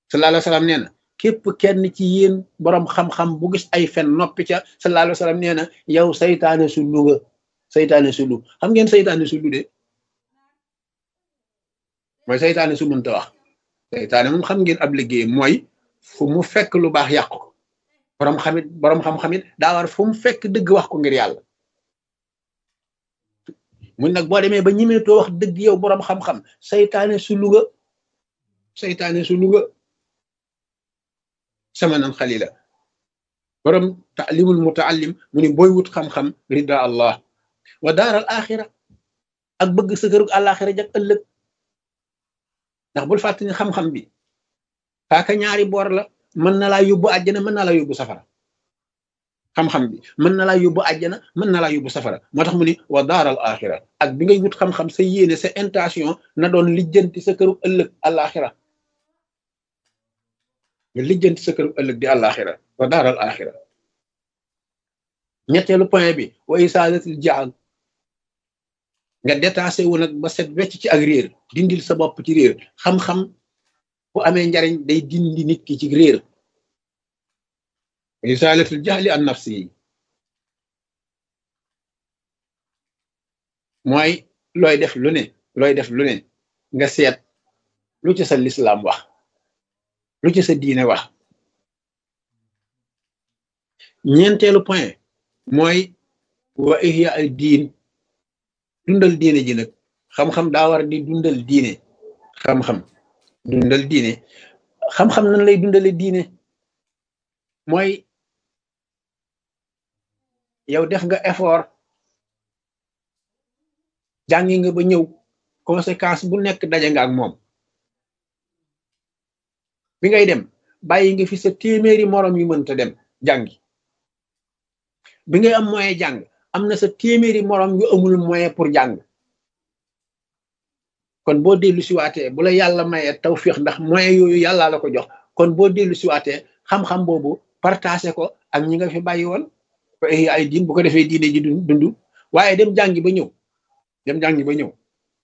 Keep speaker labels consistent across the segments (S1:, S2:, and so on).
S1: sallallahu alayhi wa sallam nee na képp kenn ci yéen boroom xam-xam bu gis ay fen noppi ca sallallahu alayhi wa sallam nee na yow saytaane su lu nga saytaane su lu xam ngeen saytaane su lu de mooy saytaane su mënta wax saytaane moom xam ngeen ab liggéey mooy fu mu fekk lu baax yàq ko boroom xamit boroom xam-xamit daa war fu mu fekk dëgg wax ko ngir yàlla mun nag boo demee ba ñimeetoo wax dëgg yow boroom xam-xam saytaane su luga saytaane su luga sama nan xalila boroom taalimul mutaallim mu ni booy wut xam-xam rida allah wa daaral axira ak bëgg sa kërug àlaxira jak ëllëg ndax bul fàtte ni xam-xam bi paaka ñaari boor la mën na laa yóbbu àjjana mën na laa yóbbu safara xam-xam bi mën na laa yóbbu àjjana mën na laa yóbbu safara moo tax mu ni wa daaral axira ak bi ngay wut xam-xam sa yéene sa intention na doon lijjanti sa këru ëllëg àlaxira nga lijjanti sa këru ëllëg di àlaxira wa daaral axira ñetteelu point bi wa isaadatil jaal nga détaché wu nag ba set wecc ci ak réer dindil sa bopp ci réer xam-xam bu amee njariñ day dindi nit ki ci réer isaalatul jahli an nafsi yi mooy looy def lu ne looy def lu ne nga seet lu ci sa lislaam wax lu ci sa diine wax ñeenteelu point mooy wa ihya al diin dundal diine ji nag xam-xam daa war di dundal diine xam-xam dundal diine xam-xam nan lay dundale diine mooy yow def nga effort jàngi nga ba ñëw conséquence bu nekk daje nga ak moom bi ngay dem bàyyi nga fi sa téeméeri moroom yu mënta dem jàngi bi ngay am moyen jàng am na sa téeméeri moroom yu amul moyen pour jàng kon boo dellu siwaatee bu la yàlla mayee tawfiix ndax moyen yooyu yàllaa la ko jox kon boo dellu siwaatee xam-xam boobu partagé ko ak ñi nga fi bàyyi woon ay diin bu ko defee diine ji dund waaye dem jàngi ba ñëw dem jàngi ba ñëw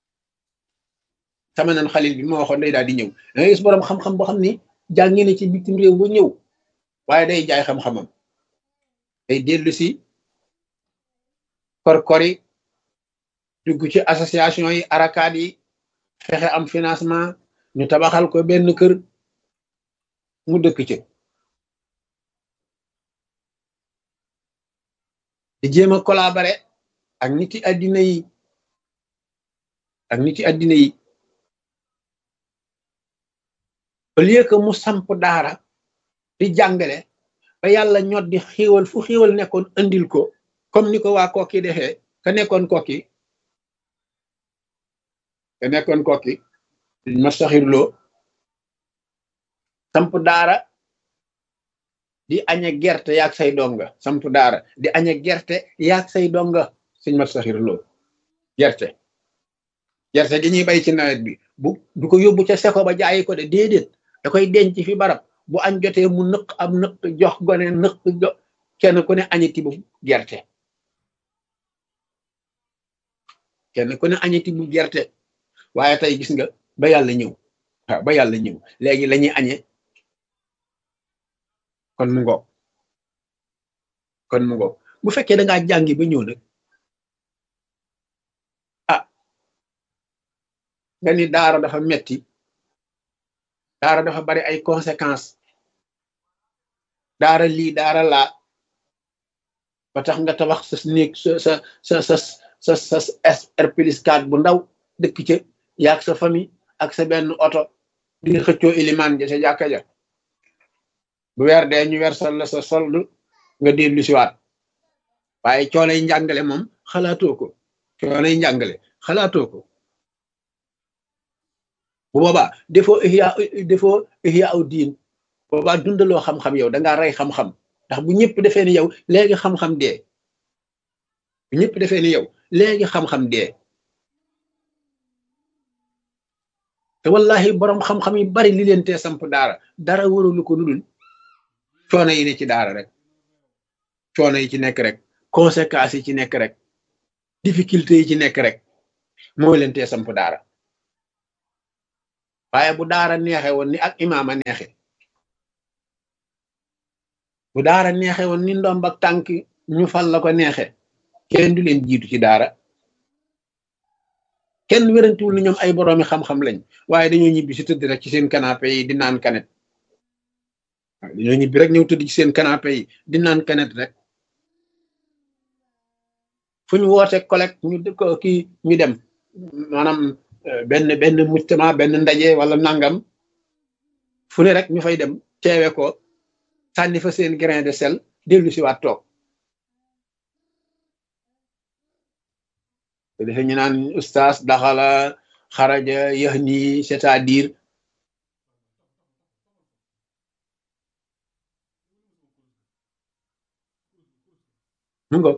S1: sama nan xalil bi ma waxoon day daal di ñëw da ngay gis boroom xam-xam boo xam ni jàngi na ci bitim réew ba ñëw waaye day jaay xam-xamam day dellu si korkori dugg ci association yi arakaat yi fexe am financement ñu tabaxal ko benn kër mu dëkk ci di jéem a collaborer ak niti addina yi ak niti addina yi au lieu que mu samp daara di jàngale ba yàlla ñot di xiiwal fu xiiwal nekkoon andil ko comme ni ko waa kokki defee ka nekkoon kokki ka nekkoon kokki ma saxirloo samp daara di añe gerte yaag say donga samp daara di añe gerte yaag say donga suñ mat saxirloo gerte gerte gi ñuy bay ci nawet bi bu du ko yóbbu ca seko ba jaayi ko de déedéet da koy denc fi barab bu añ jotee mu nëq am nëq jox gone nëq jox kenn ku ne añeti bu gerte kenn ku ne añeti bu gerte waaye tey gis nga ba yàlla ñëw waaw ba yàlla ñëw léegi la ñuy añee kon mu ngoog kon mu ngoog bu fekkee da ngaa jàngi ba ñëw nag ah nga ni daara dafa metti daara dafa bari ay conséquences daara lii daara laa ba tax nga tabax sa néeg sa sa sa sa sa sa R plus 4 bu ndaw dëkk ca yaag sa famille ak sa benn oto di xëccoo ilimaan ja sa jàkka ja bu weer dee ñu weer sol la sa soldu nga dellu siwaat waaye coolay njàngale moom xalaatoo ko coolay njàngale xalaatoo ko bu boobaa defoo ihya defoo ihya aw diin boobaa dundaloo xam-xam yow da ngaa rey xam-xam ndax bu ñëpp defee ni yow léegi xam-xam dee bu ñëpp defee ni yow léegi xam-xam dee te wallahi borom xam-xam yi bari li leen tee samp daara dara waralu ko lu dul coono yi ne ci daara rek coono yi ci nekk rek conséquences yi ci nekk rek difficulté yi ci nekk rek moo leen tee samp daara waaye bu daara neexe woon ni ak imaama neexe bu daara neexe woon ni ndomb ak tànk ñu fal la ko neexe kenn du leen jiitu ci daara kenn wérantiwul ni ñoom ay boroomi xam-xam lañ waaye dañoo ñibbi si tëdd rek ci seen canapé yi di naan kanet waaw dañoo ñibbi rek ñëw tëdd ci seen canapé yi di naan kanet rek fu ñu woote collecte ñu ko kii ñu dem maanaam benn benn mujtama benn ndaje wala nangam fu ne rek ñu fay dem teewe ko sànni fa seen grain de sel dellu si waat toog te defe ñu naan ustaas daxala xaraja yahni c'est-à-dire mu ngo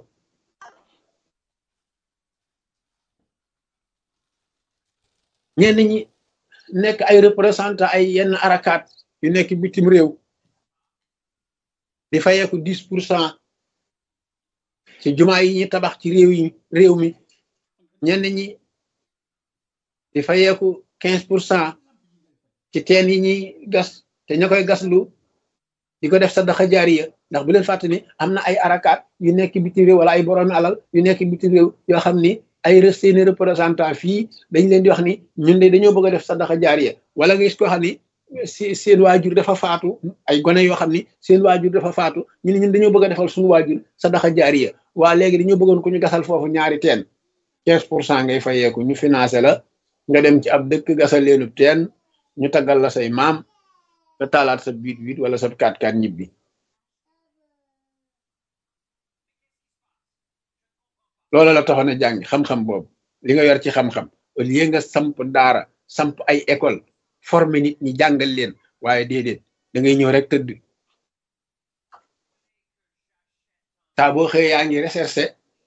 S1: ñenn ñi nekk ay représentant ay yenn arakaat yu nekk bitim réew di fayeeku dix pour cent ci jumaa yi ñuy tabax ci réew yi réew mi ñenn ñi di fayeeku quinze pour cent ci teen yi ñuy gas te ña koy gaslu di ko def sadaxa jaariya ndax bu leen fàtte ni am na ay arakaat yu nekk bitim réew wala ay boroomi alal yu nekk bitim réew yoo xam ni ay seeni représentant fii dañ leen di wax ni ñun de dañoo bëgg a def sadaxa jaariya wala nga gis koo xam ni si seen waajur dafa faatu ay gone yoo xam ni seen waajur dafa faatu ñu ne ñun dañoo bëgg a defal suñu waajur sadaxa jaariya waa léegi dañoo bëggoon ko ñu gasal foofu ñaari teen quinze pour cent ngay fayeeku ñu financé la nga dem ci ab dëkk gasal leenub teen ñu taggal la say maam nga taalaat sa biit biit wala sa kaat kaat ñibbi loola la taxoon a jàng xam-xam boobu li nga yor ci xam-xam au lieu nga samp daara samp ay école former nit ñi jàngal leen waaye déedéet da ngay ñëw rek tëdd saa boo xëyee yaa ngi recherché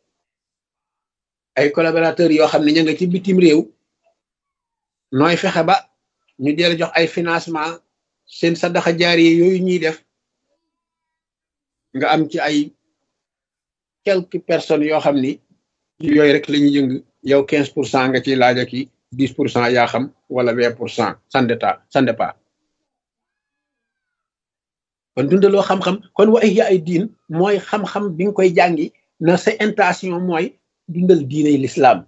S1: ay collaborateurs yoo xam ne ña nga ci bitim réew nooy fexe ba ñu deel jox ay financement seen sadaxa jaari yooyu ñuy def nga am ci ay quelques personnes yoo xam ni yooyu rek la ñuy yëng yow quinze pour cent nga ciy laaj ak i dix pour cent yaa xam wala vingt pour cent ça dépend ça dépend kon dundaloo xam-xam kon wa ihya ay diin mooy xam-xam bi nga koy jàngi na sa intention mooy dundal diiney lislaam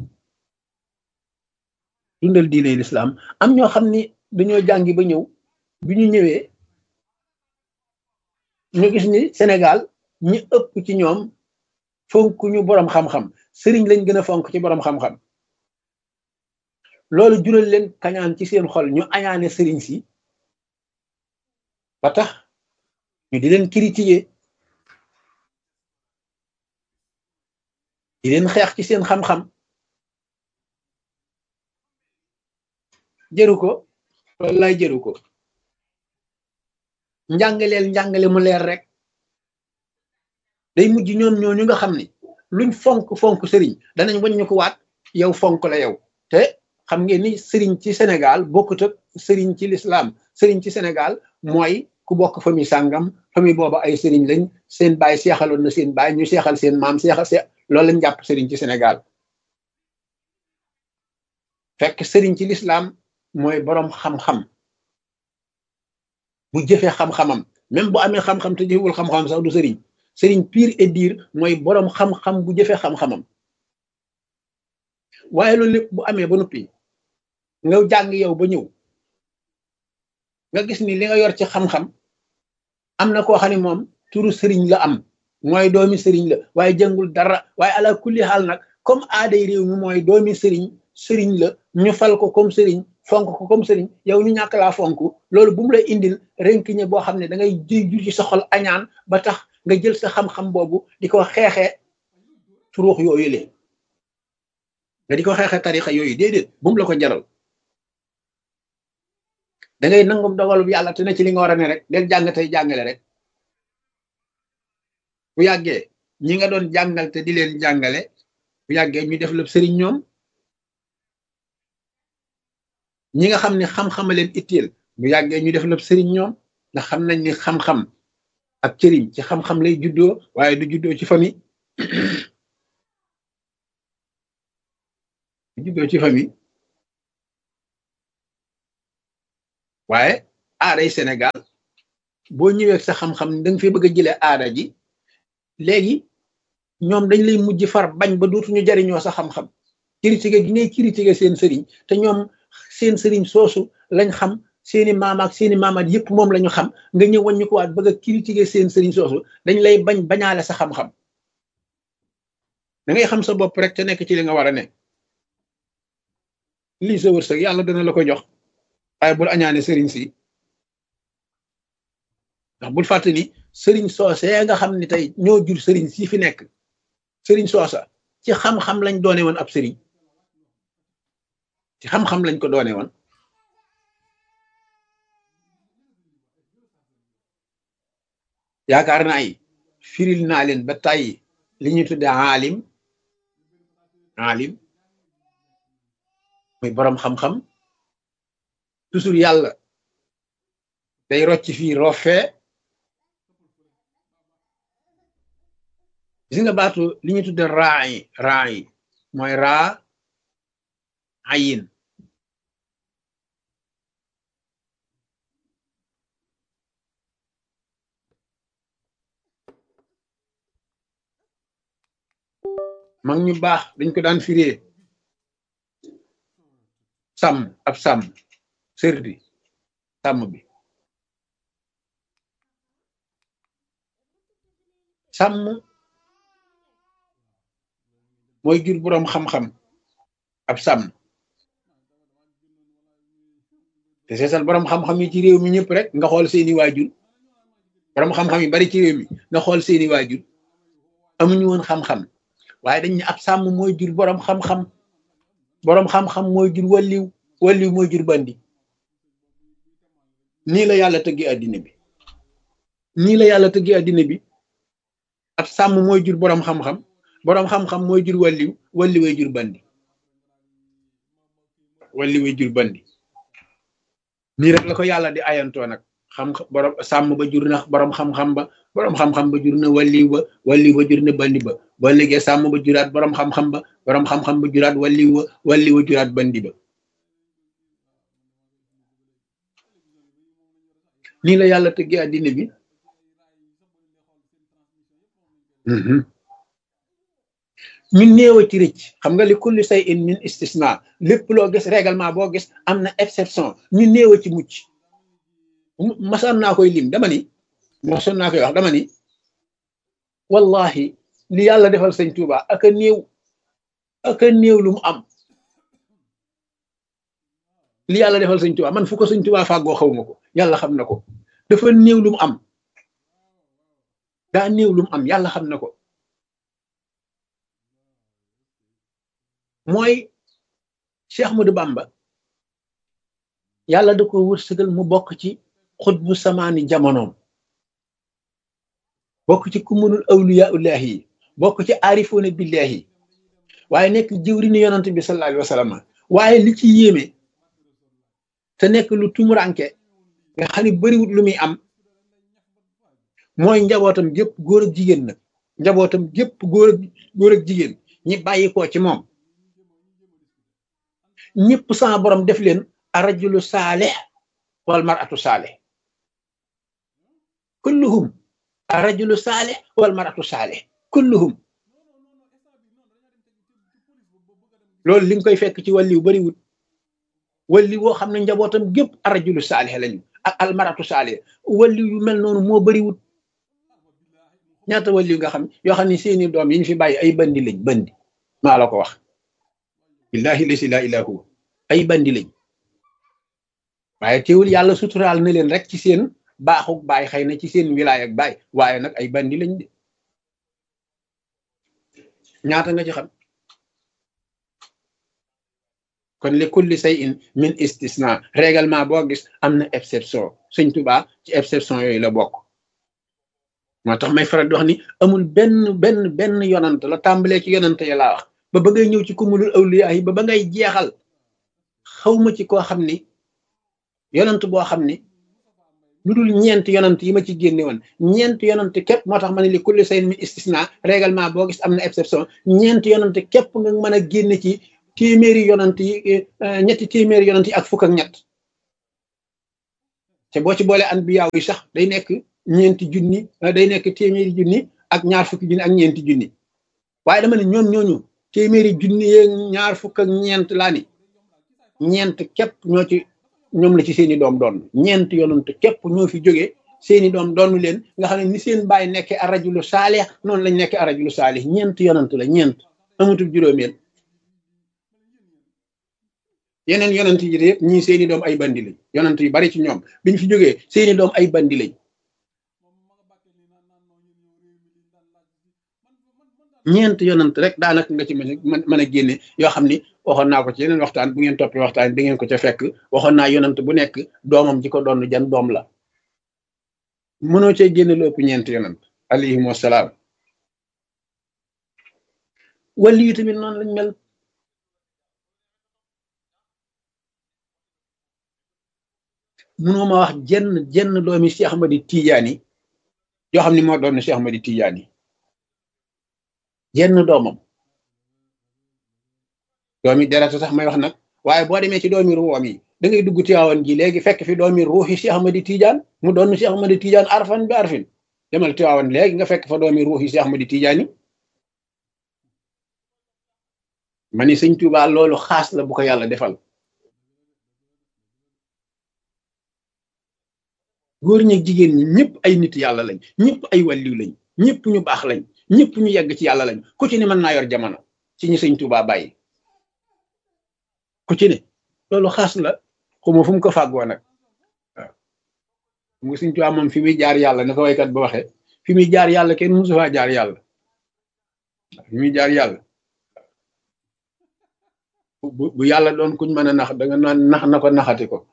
S1: dundal diiney lislaam am ñoo xam ni dañoo jàngi ba ñëw bi ñu ñëwee ñu gis ni Sénégal ñi ëpp ci ñoom fonk ñu boroom xam-xam sëriñ lañ gën a fonk ci boroom xam-xam loolu jural leen kañaan ci seen xol ñu añaane sëriñ si ba tax ñu di leen critiquer di leen xeex ci seen xam-xam jëru ko wallaay jëru ko njàngaleel njàngale mu leer rek day mujj ñoom ñooñu nga xam ni luñ fonk fonk sëriñ danañ waññu ko waat yow fonk la yow te xam ngeen ni sëriñ ci Sénégal bokkut ak sëriñ ci lislaam sëriñ ci Sénégal mooy ku bokk famille sàngam famille booba ay sëriñ lañ seen baay seexaloon na seen baay ñu seexal seen maam seexal see loolu lañ jàpp sëriñ ci Sénégal fekk sëriñ ci lislaam mooy boroom xam-xam bu jëfee xam-xamam même bu amee xam-xam te jëfewul xam-xamam sax du sëriñ sëriñ pire et dire mooy boroom xam-xam bu jëfee xam-xamam waaye loolu lépp bu amee ba noppi nga jàng yow ba ñëw nga gis ni li nga yor ci xam-xam am na koo xam ne moom turu sëriñ la am mooy doomi sëriñ la waaye jàngul dara waaye ala kulli xaal nag comme aaday réew mi mooy doomi sëriñ sëriñ la ñu fal ko comme sëriñ fonk ko comme sëriñ yow ñu ñàkk laa fonk loolu bu mu lay indil renkiñe boo xam ne da ngay jur ci sa xol añaan ba tax nga jël sa xam-xam boobu di ko xeexee turuux yooyu le nga di ko xeexee tarixa yooyu déedéet bu mu la ko jaral da ngay nangum dogalub yàlla te ne ci li nga war a ne rek del jàng tey jàngale rek bu yàggee ñi nga doon jàngal te di leen jàngale bu yàggee ñu def la sëriñ ñoom ñi nga xam ne xam-xama leen itteel bu yàggee ñu def la sëriñ ñoom ndax xam nañ ni xam-xam ak cëriñ ci xam-xam lay juddoo waaye du juddoo ci famille du juddoo ci famille waaye aaday Sénégal boo ñëwee sa xam-xam da nga fi bëgg a jëlee aada ji léegi ñoom dañ lay mujj far bañ ba dootuñu jariñoo sa xam-xam critiquer gi ngay critiquer seen sëriñ te ñoom seen sëriñ soosu lañ xam seeni maamaak seeni maamaat yëpp moom la ñu xam nga ñëw waññu ko waat bëgg a critiquer seen sëriñ soosu dañ lay bañ bañaale sa xam-xam da ngay xam sa bopp rek te nekk ci li nga war a ne lii sa wërsëg yàlla dana la ko jox waaye bul añaane sëriñ si ndax bul fàtte ni sëriñ soosee nga xam ni tey ñoo jur sëriñ si fi nekk sëriñ soosa ci xam-xam lañ doone woon ab sëriñ ci xam-xam lañ ko doone woon yaakaar naa yi firil naa leen ba tàyyi li ñuy tudde aalim aalim muy boroom xam-xam toujours yàlla day rocc fii roofee gis nga baatu li ñuy tudde raa yi raa yi mooy raa ayin mag ñu baax dañ ko daan firee sàmm ab sàmm sërdi sàmm bi sàmm mooy jur boroom xam-xam ab sàmm te seesal boroom xam-xam yi ci réew mi ñëpp rek nga xool seeni waajur boroom xam-xam yi bari ci réew mi nga xool seeni waajur amuñu woon xam-xam waaye dañ ne ab sàmm mooy jur boroom xam-xam boroom xam-xam mooy jur walliw walliw mooy jur bandi nii la yàlla tëggi àddina bi nii la yàlla tëggi àddina bi ab sàmm mooy jur boroom xam-xam boroom xam-xam mooy jur walliw walliway jur bandi walliway jur bandi nii rek la ko yàlla di ayantoo nag xam borom sàmm ba jur na boroom xam-xam ba boroom xam-xam ba jur na walliw ba walliw ba jur na bandi ba ba léegi sàmm ba juraat boroom xam-xam ba boroom xam-xam ba juraat walliw ba walliw ba juraat bandi ba nii la yàlla tëggee àddina bi ñu néew a ci rëcc xam nga li kulli say in min istisna lépp loo gis règlement boo gis am na exception ñu néew a ci mucc masoon naa koy lim dama ni masoon naa koy wax dama ni wallahi li yàlla defal sëñ Tuuba aka néew aka néew lu mu am li yàlla defal sëñ Tuuba man fu ko sëñ Tuuba fàggoo xaw ma ko yàlla xam na ko dafa néew lu mu am daa néew lu mu am yàlla xam na ko mooy Cheikh Ahmadou Bamba yàlla da ko wërsëgal mu bokk ci xutbu samaani jamonoom bokk ci kumunul awliya ullahi yi bokk ci aarifoona billahi waaye nekk jëwrini yonant bi sallallahu alayhi wa sallam waaye li ci yéeme te nekk lu tumuranke nga xam ne bariwut lu muy am mooy njabootam gépp góor ak jigéen nag njabootam gépp góor ak góor ak jigéen ñi bàyyi ko ci moom ñëpp sama borom def leen arajulu saalih wal maratu saalih kulluhum arajulu saalih wal maratu saalih kulluhum loolu li nga koy fekk ci wàlliw bariwut walli woo xam ne njabootam gépp arajulu saalih lañu ak almaratu saalih walli yu mel noonu moo bariwut ñaata walli nga xam yoo xam ne seeni doom yi ñu fi bàyyi ay bandi lañ bandi maa la ko wax billahi lasi la ilaha huwa ay bandi lañ waaye teewul yàlla suturaal na leen rek ci seen baaxuk baay xëy na ci seen wilaay ak baay waaye nag ay bandi lañ de ñaata nga ci xam kon li kulli say in min istisna règlement boo gis am na exception sëñ Tuubaa ci exception yooyu la bokk moo tax may faral di wax ni amul benn benn benn yonant la tàmbalee ci yonant ya laa wax ba ba ngay ñëw ci kumulul awliya yi ba ba ngay jeexal xawma ci koo xam ni yonant boo xam ni lu dul ñeent yonant yi ma ci génne woon ñeent yonant képp moo tax ma ne li kulli say in min istisna règlement boo gis am na exception ñeent yonant képp nga mën a génne ci téeméeri yonant yi ñetti téeméeri yonant yi ak fukk ak ñett te boo ci boole anbiyaaw yi sax day nekk ñeenti junni day nekk téeméeri junni ak ñaar fukki junni ak ñeenti junni waaye dama ne ñoom ñooñu téeméeri junni yeeg ñaar fukk ak ñeent laa ni ñeent képp ñoo ci ñoom la ci seeni doom doon ñeent yonent képp ñoo fi jógee seeni doom doonu leen nga xam ne ni seen bàyyi nekkee arajulu saalih noonu lañ nekkee arajulu saalih ñeent yonent la ñeent amatul juróomeel yeneen yonent yi yëpp ñii seeni doom ay bandi lañ yonent yu bari ci ñoom biñ fi jógee seeni doom ay bandi lañ ñeent yonent rek daanaka nga ci mën mën a génne yoo xam ni waxoon naa ko ci yeneen waxtaan bu ngeen toppee waxtaan di ngeen ko ca fekk waxoon naa yonent bu nekk doomam ji ko doon jan doom la mënoo cee génne lu ëpp ñeent yonent alayhim wasalaam wali yu tamit noonu lañ mel mënoo ma wax jenn jenn doomi Cheikh Ahmadi Tidiane yoo xam ni moo doon Cheikh Ahmadi Tidiane jenn doomam doomi deratu sax may wax nag waaye boo demee ci doomi ruwam yi da ngay dugg Tiwaawan ji léegi fekk fi doomi ruuxi Cheikh Ahmadi Tidiane mu doon Cheikh Ahmadi Tidiane arfan bi arfin demal Tiwaawan léegi nga fekk fa doomi ruuxi Cheikh Ahmadi Tidiane ma ni sëñ Tuubaa loolu xaas la bu ko yàlla defal góor ñi jigéen ñi ñëpp ay nit yàlla lañ ñëpp ay wàlliw lañ ñëpp ñu baax lañ ñëpp ñu yegg ci yàlla lañ ku ci ne mën naa yor jamono ci ñi sëñ Tuubaa bàyyi ku ci ne loolu xaas la xuma fu mu ko fàggoo nag waaw mu sëñ Tuubaa moom fi muy jaar yàlla na ko waykat ba waxee fi muy jaar yàlla kenn musu faa jaar yàlla fi muy jaar yàlla bu bu yàlla doon kuñ mën a nax da nga naan nax na ko naxati ko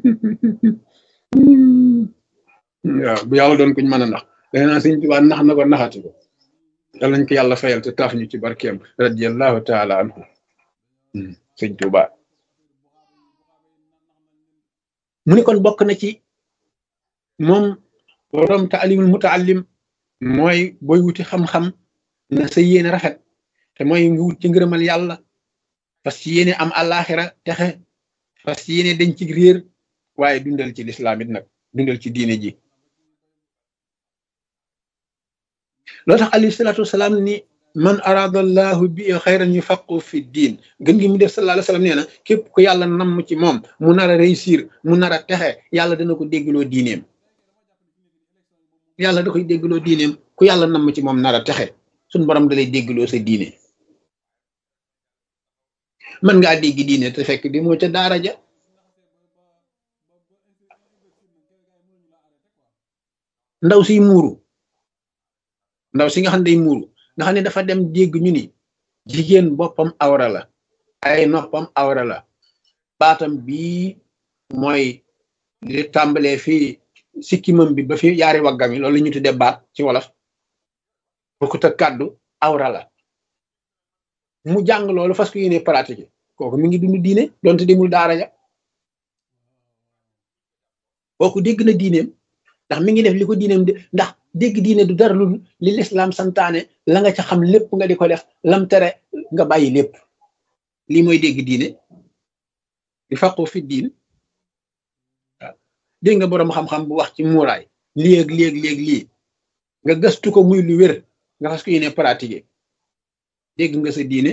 S1: waaw bu yàlla doon kuñ mën a nax da nga naan sëñ Tuubaa nax na ko naxati ko yal nañ ko yàlla fayal te taaf ñu ci barkeem radiallahu taala anhu sëñ Tuubaa mu ni kon bokk na ci moom borom taalimul mutaallim mooy booy wuti xam-xam na sa yéene rafet te mooy nga wut ci ngërëmal yàlla fas ci yéene am àllaaxira texe fas ci yéene dañ ci réer waaye dundal ci lislaam it nag dundal ci diine ji loo tax alayhi salaatu wasalaam ni man arada allahu bi xayran yufaqu fi diin gën gi mu def sallallahu alayhi wasallam nee na képp ku yàlla namm ci moom mu nar a réussir mu nar a texe yàlla dana ko déggloo diineem yàlla da koy déggloo diineem ku yàlla namm ci moom nar a texe suñ borom da lay déggloo sa diine mën ngaa dégg diine te fekk di moo ca daara ja ndaw si muuru ndaw si nga xam ne day muuru nga xam ne dafa dem dégg ñu ni jigéen boppam awra la ay noppam awra la baatam bii mooy li tàmbalee fii sikkimam bi ba fi yaari waggam yi loolu la ñu tuddee baat ci wolof bokkut ak kàddu awra la mu jàng loolu fas ko yéene pratique kooku mi ngi dund diine donte demul daara ja kooku dégg na diineem ndax mi ngi def li ko diineem de ndax dégg diine du dara lu li lislaam santaane la nga ca xam lépp nga di ko def lam tere nga bàyyi lépp lii mooy dégg diine di faqu fi diin waaw dégg nga boroom xam-xam bu wax ci muuraay léeg léeg léeg lii nga gëstu ko muy lu wér nga fas ko yéene pratiquer dégg nga sa diine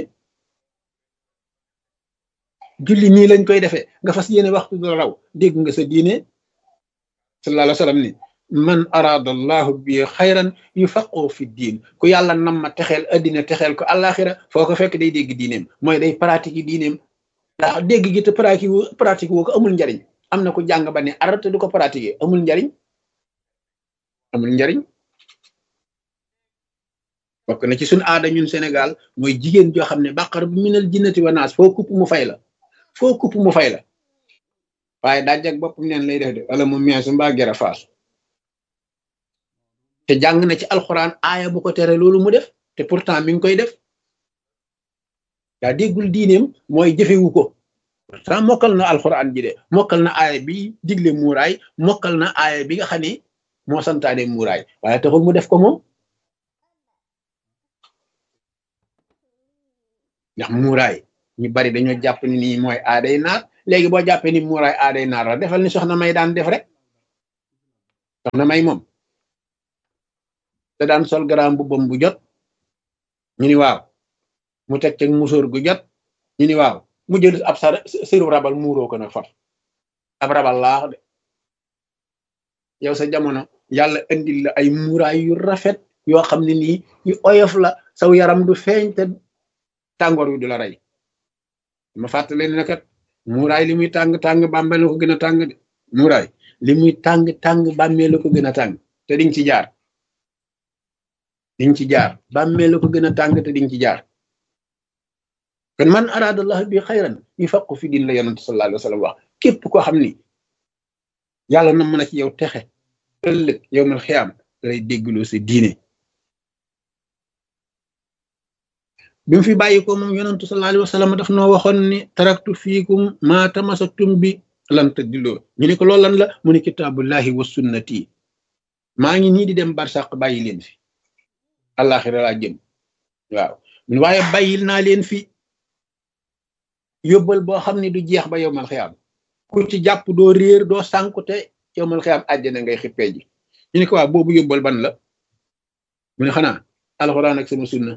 S1: julli nii lañ koy defee nga fas yéene waxtu du raw dégg nga sa diine sallallahu alayhi wa sallam ni man arada allahu bi xayran yufaqu fi diin ku yàlla nam ma texeel addina texeel ko àllaaxira foo ko fekk day dégg diineem mooy day pratique diineem ndax dégg gi te pratique pratique woo ko amul njariñ am na ku jàng ba ne arate du ko pratiquer amul njariñ amul njariñ bokk na ci suñ aada ñun Sénégal mooy jigéen joo xam ne bàqar bu minal jinnati wa naas foo kupp mu fay la foo kupp mu fay la waaye daaj ak boppam neen lay def de wala mu meesu mbaa gera faas te jàng na ci alxuraan aaya bu ko tere loolu mu def te pourtant mi ngi koy def yaa déggul diineem mooy jëfewu ko pourtant mokkal na alxuraan ji de mokkal na aaya bi digle muuraay mokkal na aaya bi nga xam ne moo santaane muuraay waaye taxul mu def ko moom ndax muuraay ñu bari dañoo jàpp ni nii mooy aaday naar léegi boo jàppee ni muuraay aaday naar la defal ni soxna may daan def rek soxna may moom te daan sol garaam bu bom bu jot ñu ni waaw mu teg teg musóor gu jot ñu ni waaw mu jël ab sa sëru rabal muuroo ko nag far ab rabal laax de yow sa jamono yàlla indil la ay muuraay yu rafet yoo xam ne nii yu oyof la saw yaram du feeñ te tàngoor wi du la rey ma fàttali ne kat muuraay li muy tàng tàng bàmmeel la ko gën a tàng de muuraay li muy tàng tàng bàmmeel la ko gën a tàng te diñ ci jaar diñ ci jaar bàmmeel la ko gën a tàng te diñ ci jaar kon man araadallah bi xayran yufaqu fi din la yonent sallallahu alayhi wa sallam wax képp koo xam ni yàlla na mën a ci yow texe ëllëg yow mal xiyaam lay déggloo sa diine bi mu fi bàyyi ko moom yonentu sallallahu alayhi wa sallam daf noo waxoon ni taraktu fiikum ma tamasaktum bi lan tadilloo ñu ne ko loolu lan la mu ne kitaabullahi wa sunnati maa ngi nii di dem barsàq bàyyi leen fi àllaaxira laa jëm waaw mun waaye bàyyil naa leen fi yóbbal boo xam ne du jeex ba yow mal xiyaam ku ci jàpp doo réer doo sànku te yow mal xiyaam àjjana ngay xippee ji ñu ne ko waaw boobu yóbbal ban la mu ne xanaa alxuraan ak sama sunna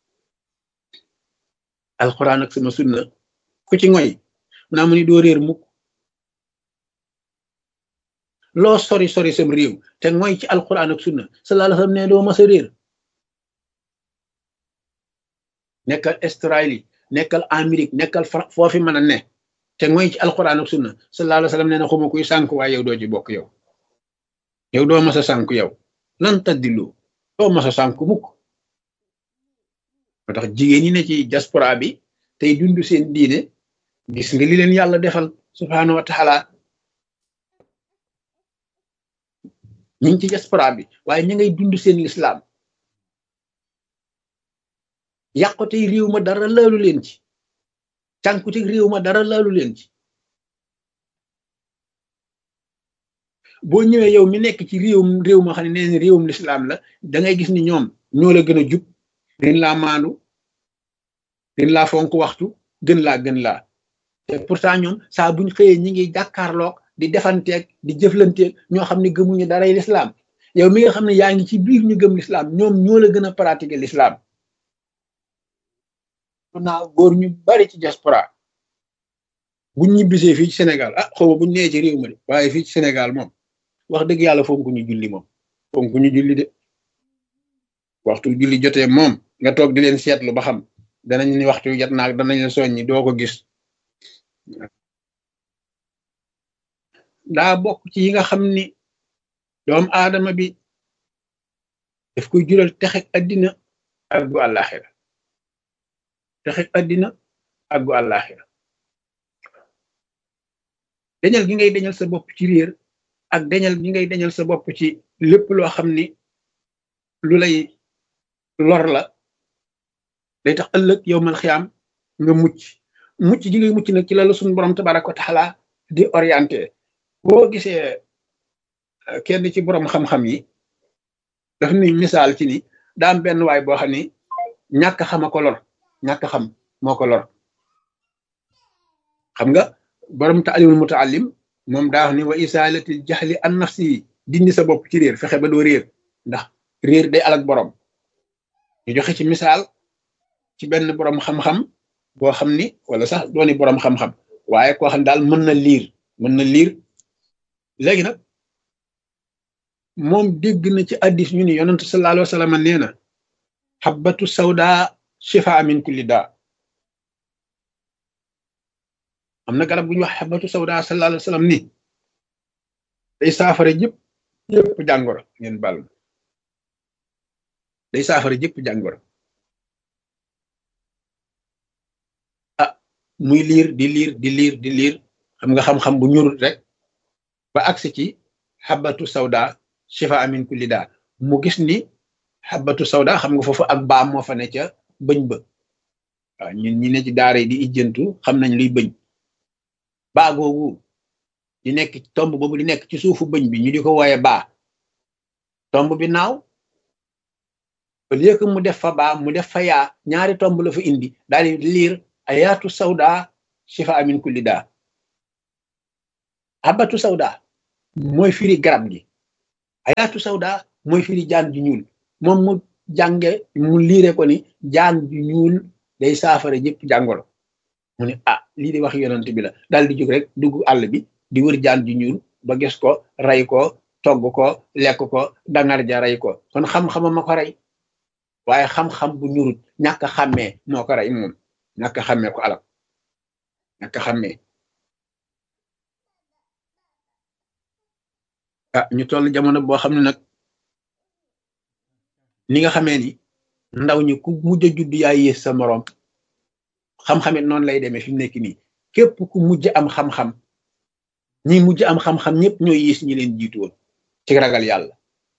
S1: alxuraan ak sama sunna ku ci ngoy mu naa mu ni doo réer mukk loo sori sori sam réew te ngoy ci alxuraan ak sunna sallallahu alayhi wasallam ne doo mas a réer nekkal Australie nekkal Amérique nekkal foofi mën a ne te ngoy ci alxuraan ak sunna sallallahu alayhi wasallam nee na xuma kuy sànk waaye yow doo ci bokk yow yow doo mas a sànk yow lan taddilu doo mas a sànk mukk moo tax jigéen ñi ne ci diaspora bi tey dund seen diine gis nga li leen yàlla defal subhaanahu wa taala ñu ngi ci diaspora bi waaye ñu ngay dund seen lislaam yàqute réew ma dara laalu leen ci cànkute réew ma dara laalu leen ci boo ñëwee yow mi nekk ci réewum réew ma xam ne neen réewum lislaam la da ngay gis ni ñoom ñoo la gën a jub gën laa maandu gën laa fonk waxtu gën laa gën laa te pourtant ñoom saa buñ xëyee ñi ngi jàkkaarloog di defanteeg di jëflanteeg ñoo xam ne gëmuñu daray lislaam yow mi nga xam ne yaa ngi ci biir ñu gëm lislaam ñoom ñoo la gën a pratiquer lislaam naa góor ñu bari ci diaspora buñ ñibbisee fii ci Sénégal ah xaw ma buñ nee ci réew ma de waaye fii ci Sénégal moom wax dëgg yàlla fonku ñu julli moom fonku ñu julli de waxtu julli jotee moom nga toog di leen seetlu ba xam danañ ni waxtu jot naag danañ la soññi doo ko gis daa bokk ci yi nga xam ni doomu aadama bi daf koy jural texeg addina ak gu àllaaxira texeg addina ak gu àllaaxira dañal gi ngay dañal sa bopp ci réer ak dañal gi ngay dañal sa bopp ci lépp loo xam ni lu lay lor la day tax ëllëg yow mal xiyaam nga mucc mucc ji ngay mucc nag ci la la suñu borom tabaraka wa taala di orienté boo gisee kenn ci borom xam-xam yi daf ni misaal ci ni daa am benn waay boo xam ni ñàkk xama ko lor ñàkk xam moo ko lor xam nga borom taalimul mutaallim moom daa wax ni wa isalatil jaxli an nafsi dindi sa bopp ci réer fexe ba doo réer ndax réer day alak borom ñu joxe ci misaal ci benn borom xam-xam boo xam ni wala sax dooni borom xam-xam waaye koo xam daal mën na liir mën na liir léegi nag moom dégg na ci addis ñu ni yonentu sallallahu alayhi wa sallam nee na xabbatu sawda shifa min kulli daa am na garab bu ñuy wax xabbatu sawda sallallahu alayhi wa sallam ni day saafara jëpp jëpp jàngoro ngeen bal day saafara jëpp jàngoro ah muy liir di liir di liir di liir xam nga xam-xam bu ñurut rek ba agsi ci xabatu sawda shifa amin kulli daa mu gis ni xabatu sawda xam nga foofu ak baam moo fa ne ca bëñ ba waaw ñun ñi ne ci daara yi di ijjantu xam nañ luy bëñ baa googu di nekk tomb boobu di nekk ci suufu bëñ bi ñu di ko wooye baa tomb bi naaw au lieu que mu def fa baa mu def fa yaa ñaari tomb la fa indi daal di liir ayaatu sawda shifa amin kulli daa habatu sawda mooy firi garab gi ayaatu sawda mooy firi jaan ju ñuul moom mu jànge mu liire ko ni jaan ju ñuul day saafara ñëpp jàngoro mu ne ah lii di wax yonent bi la daal di jóg rek dugg àll bi di wër jaan ju ñuul ba gis ko rey ko togg ko lekk ko dangar ja rey ko kon xam-xama ma ko rey waaye xam-xam bu ñurut ñàkk a xàmmee moo ko rey moom ñàkk a xàmmee ko alal ñàkk a xàmmee ah ñu toll jamono boo xam ne nag ni nga xamee ni ndaw ñi ku mujj a judd yaa yées sa moroom xam-xamit noonu lay demee fi mu nekk nii képp ku mujj am xam-xam ñi mujj am xam-xam ñëpp ñooy yées ñi leen jiitu woon ci ragal yàlla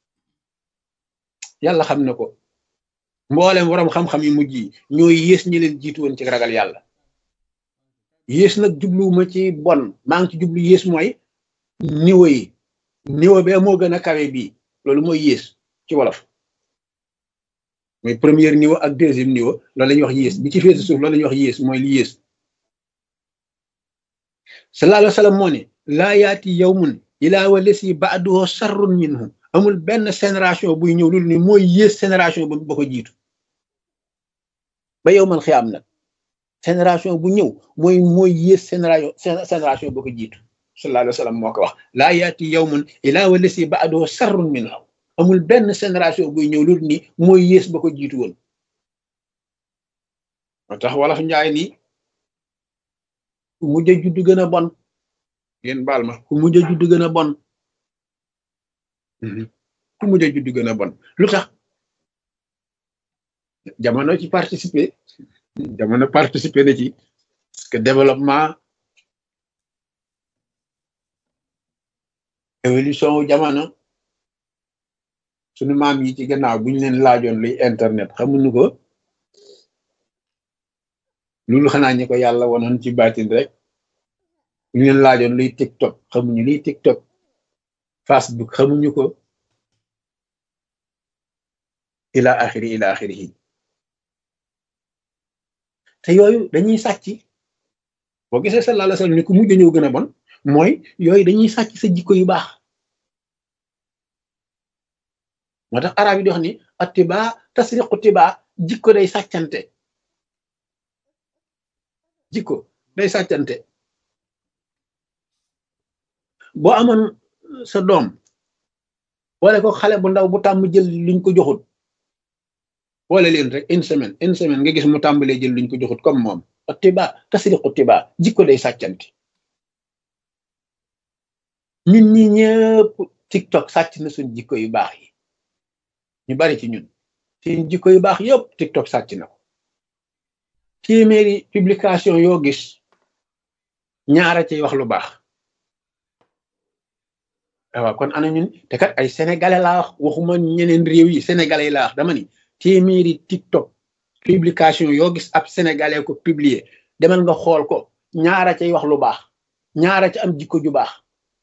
S1: yàlla xam na ko mboolem borom xam-xam yu mujj yi ñooy yées ñi leen jiitu woon ci ragal yàlla yées nag jubluwuma ci bon maa ngi ci jublu yées mooy niveau yi niveau bi moo gën a kawe bii loolu mooy yées ci wolof mooy premier niveau ak deuxième niveau loolu la ñuy wax yées bi ci féete suuf loolu la ñuy wax yées mooy li yées sallallahu alayhi wa sallam moo ne laa yaati yawmun ilaa wa lesi ba'duhu sarrun minhu amul benn génération buy ñëw loolu ni mooy yées génération ba ba ko jiitu ba yow man xiyaam nag génération bu ñëw mooy mooy yées génération génération ba ko jiitu sallallahu alayhi wa sallam moo ko wax laa yaati yawmun ilaa wa lesi ba'duhu sarrun minhu amul benn génération buy ñëw loolu ni mooy yées ba ko jiitu woon moo tax wolof njaay ni ku mujj a judd gën a bon ngeen baal ma ku mujj a judd gën a bon ku mujj a judd gën a bon lu tax jamono ci participer jamono participer na ci parce que développement évolution wu jamono sunu maam yi ci gannaaw bu ñu leen laajoon luy internet xamuñu ko loolu xanaa ñi ko yàlla wonoon ci baatin rek bu ñu leen laajoon luy tiktok xamuñu luy tiktok facebook xamuñu ko ila axiri ila axirihi te yooyu dañuy sàcc boo gisee sallallahu alayhi wasallam ni ku mujj ñëw gën a bon mooy yooyu dañuy sàcc sa jikko yu baax moo tax arab yi di wax ni attiba tasriqu tiba jikko day sàccante jikko day sàccante boo amoon sa doom boole ko xale bu ndaw bu tàmm jël luñ ko joxut boole leen rek une semaine une semaine nga gis mu tàmbalee jël luñ ko joxut comme moom attiba tasriqu tiba jikko day sàccante ñun ñi ñëpp tiktok sàcc na suñ jikko yu baax yi ñu bari ci ñun seen jikko yu baax yëpp tiktok sàcc na ko téeméeri publication yoo gis ñaara cay wax lu baax waaw kon ana ñun te kat ay sénégalais laa wax waxuma ñeneen réew yi sénégalais laa wax dama ni téeméeri tiktok publication yoo gis ab sénégalais ko publier demal nga xool ko ñaara cay wax lu baax ñaara ca am jikko ju baax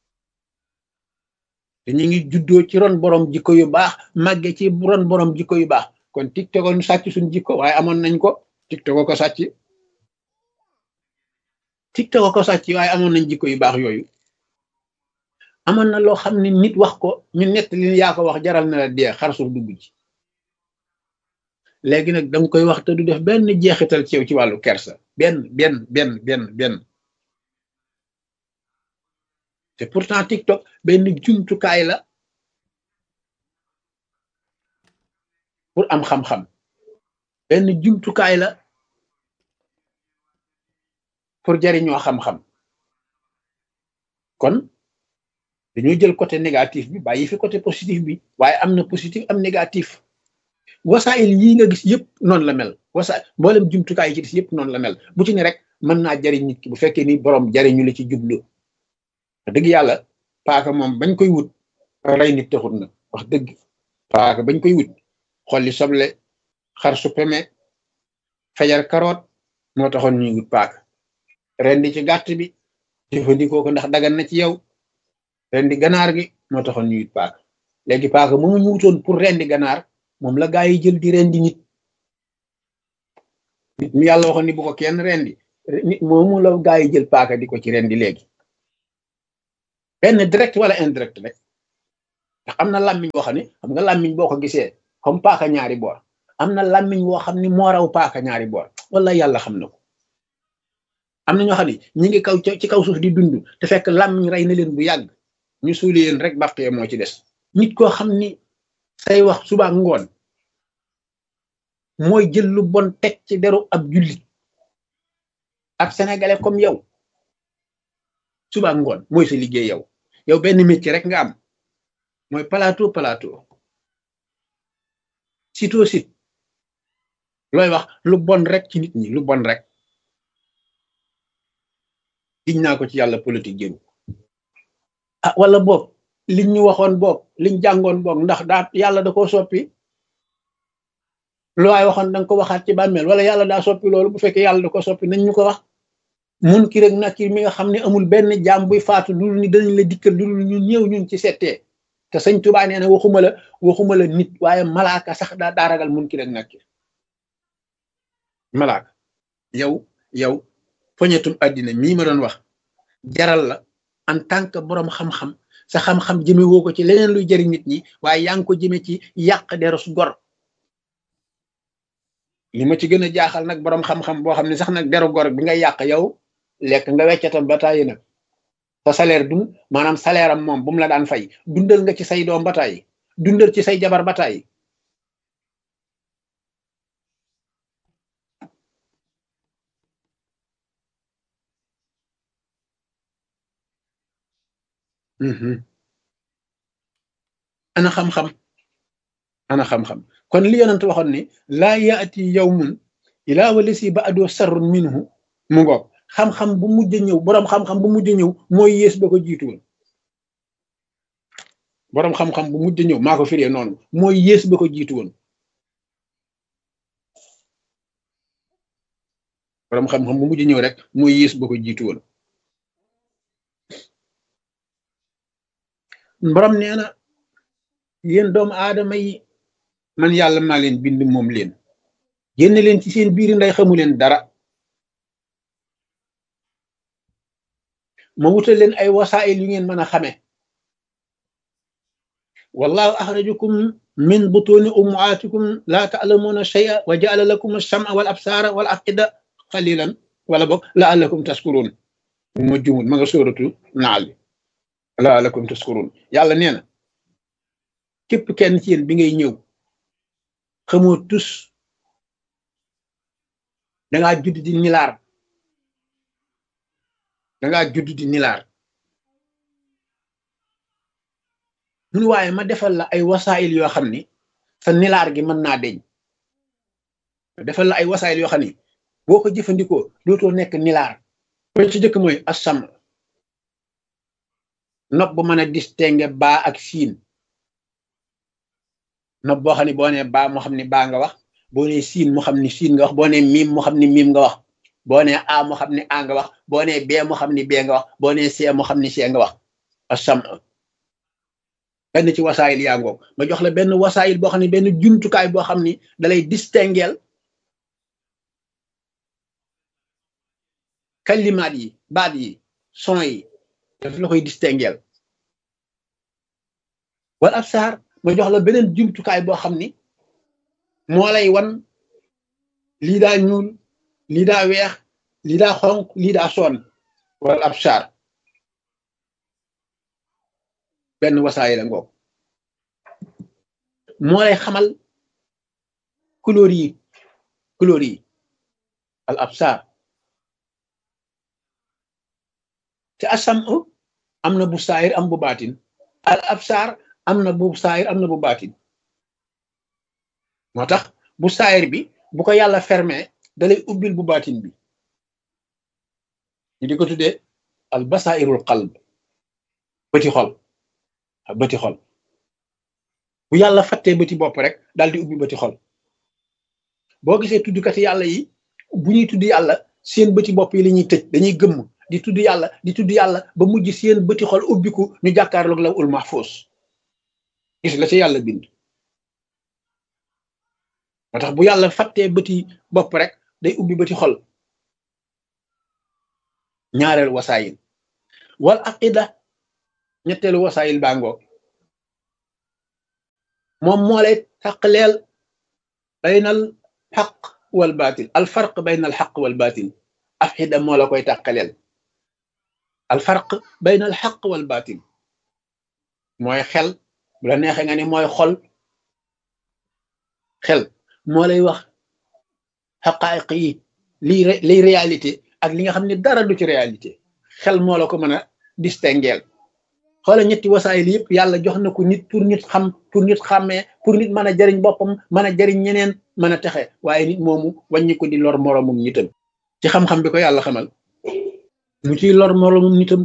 S1: te ñu ngi juddoo ci ron borom jikko yu baax màgge ci ron borom jikko yu baax kon tiktok ñu sàcc suñ jikko waaye amoon nañ ko tiktok ko sàcc tiktok ko sàcc waaye amoon nañ jikko yu baax yooyu amoon na loo xam ne nit wax ko ñu nett li yaa ko wax jaral na la dee xar suuf dugg ci léegi nag danga koy wax te du def benn jeexital ci yow ci wàllu kersa benn benn benn benn benn te pourtant tiktok benn jumtukaay la pour am xam-xam benn jumtukaay la pour jariñoo xam-xam kon dañoo jël côté négatif bi bàyyi fi côté positif bi waaye am na positif am négatif wasaayil yii nga gis yëpp noonu la mel wasa mboolem jumtukaay yi ci gis yëpp noonu la mel bu ci ne rek mën naa jariñ nit ki bu fekkee ni borom jariñu la ci jublu dëgg yàlla paaka moom bañ koy wut rey nit taxut na wax dëgg paaka bañ koy wut xolli soble xar su peme fajar karoot moo taxoon ñuy wut paaka rendi ci gàtt bi jëfandikoo ko ndax dagan na ci yow rendi ganaar gi moo taxoon ñuy wut paaka léegi paaka moomu ñu wutoon pour rendi ganaar moom la gaa yi jël di rendi nit nit mi yàlla waxoon ni bu ko kenn rendi nit moomu la gaa yi jël paaka di ko ci rendi léegi benn direct wala indirect rek ndax am na làmmiñ boo xam ne xam nga làmmiñ boo ko gisee comme paaka ñaari boor am na làmmiñ woo xam ne moo raw paaka ñaari boor wala yàlla xam na ko am na ñoo xam ne ñi ngi kaw ci kaw suuf di dund te fekk làmmiñ rey na leen bu yàgg ñu suuli leen rek bàqee moo ci des nit koo xam ni say wax suba ak ngoon mooy jël lu bon teg ci deru ab jullit ab sénégalais comme yow suba ak ngoon mooy sa liggéey yow yow benn métier rek nga am mooy plateau plateau site au site looy wax lu bon rek ci nit ñi lu bon rek giñ naa ko ci yàlla politique jëru ah wala boog liñ ñu waxoon boog liñ jàngoon boog ndax daa yàlla da koo soppi lu waay waxoon danga ko waxaat ci bàmmeel wala yàlla daa soppi loolu bu fekkee yàlla da ko soppi nañ ñu ko wax mun ki rek nakir mi nga xam ne amul benn jaam buy faatu lu ni dañ la dikkal lu ñu ñëw ñun ci settee te sëñ Tuubaa nee na waxuma la waxuma la nit waaye malaaka sax daa daa ragal mun ki rek nakir malaaka yow yow poñetum àddina mii ma doon wax jaral la en tant que boroom xam-xam sa xam-xam jëme woo ko ci leneen luy jëriñ nit ñi waaye yaa ngi ko jëme ci yàq derus gor li ma ci gën a jaaxal nag boroom xam-xam boo xam ne sax nag deru gor bi nga yàq yow lekk nga weccatam ba tàyyi nag sa salaire dun maanaam salaire am moom bu mu la daan fay dundal nga ci say doom ba tàyyi dundal ci say jabar ba tàyyi ana xam-xam ana xam-xam kon li yonent waxoon ni laa yaati yawmun ilaa walisi ba adoo sarrun minhu mu ngoog xam-xam bu mujj ñëw boroom xam-xam bu mujj ñëw mooy yées ba ko jiitu woon boroom xam-xam bu mujj ñëw maa ko firee noonu mooy yées ba ko jiitu woon boroom xam-xam bu mujj ñëw rek mooy yées ba ko jiitu woon borom nee na yéen doomu aadama yi man yàlla maa leen bind moom leen génn leen ci seen biir nday xamu leen dara ma wutal leen ay wasaayil yu ngeen mën a xame wallahu axrajakum min butuni ummaatikum laa taalamuuna shay'a wa jaala lakum alsama wal absaara wal afida qalilan wala boog laallakum taskuruun ma jumul ma nga sóoratu naal laalakum taskurun yàlla nee na képp kenn ci yéen bi ngay ñëw xamoo tus dangaa judd di nilaar dangaa judd di nilaar mun waaye ma defal la ay wasaayil yoo xam ni sa nilaar gi mën naa deñ defal la ay wasaayil yoo xam ni boo ko jëfandikoo dootoo nekk nilaar ba ci jëkk mooy assam nopp bu mën a distinguer baa ak siin nopp boo xam ne boo nee baa moo xam ne baa nga wax boo nee siin moo xam ne siin nga wax boo nee miim moo xam ne miim nga wax boo nee a moo xam ne a nga wax boo nee bee moo xam ne bee nga wax boo nee see moo xam ne see nga wax asam benn ci wasaayil yaa ngoog ma jox la benn wasaayil boo xam ne benn jumtukaay boo xam ni dalay distinguer kalimaat yi baat yi son yi daf la koy distinguer wala ab saar ma jox la beneen jumtukaay boo xam ni moo lay wan lii daa ñuul lii daa weex lii daa xonq lii daa soon wala ab saar benn wasaay la ngoog moo lay xamal couleur yi couleur yi al ab saar te asam am na bu saayir am bu baatin al absaar am na bu saayir am na bu baatin moo tax bu saayir bi bu ko yàlla fermé dalay ubbil bu baatin bi ñu di ko tuddee al basairul qalb bëti xol bëti xol bu yàlla fattee bëti bopp rek daal di ubbi bëti xol boo gisee tuddkati yàlla yi bu ñuy tudd yàlla seen bëti bopp yi la ñuy tëj dañuy gëmm di tudd yàlla di tudd yàlla ba mujj seen bëti xol ubbiku ñu jàkkaarloog la ul mahfuus gis la ci yàlla bind moo tax bu yàlla fàttee bëti bopp rek day ubbi bëti xol ñaareel wasaayil wal aqida ñetteelu wasaayil baa ngoog moom moo lay taqleel baynal xaq wal baatil al farq baynal xaq wal baatil afxida moo la koy taqaleel al farq baynal xaq wal baatil mooy xel bu la neexee nga ni mooy xol xel moo lay wax xaqaayiq yi lii liy réalité ak li nga xam ne dara du ci réalité xel moo la ko mën a distingueel xoola ñetti wasaayil yëpp yàlla jox na ko nit pour nit xam pour nit xàmmee pour nit mën a jariñ boppam mën a jariñ ñeneen mën a texe waaye nit moomu wàññi ko di lor moroomum nitam ci xam-xam bi ko yàlla xamal mu ciy lor moroomum nitam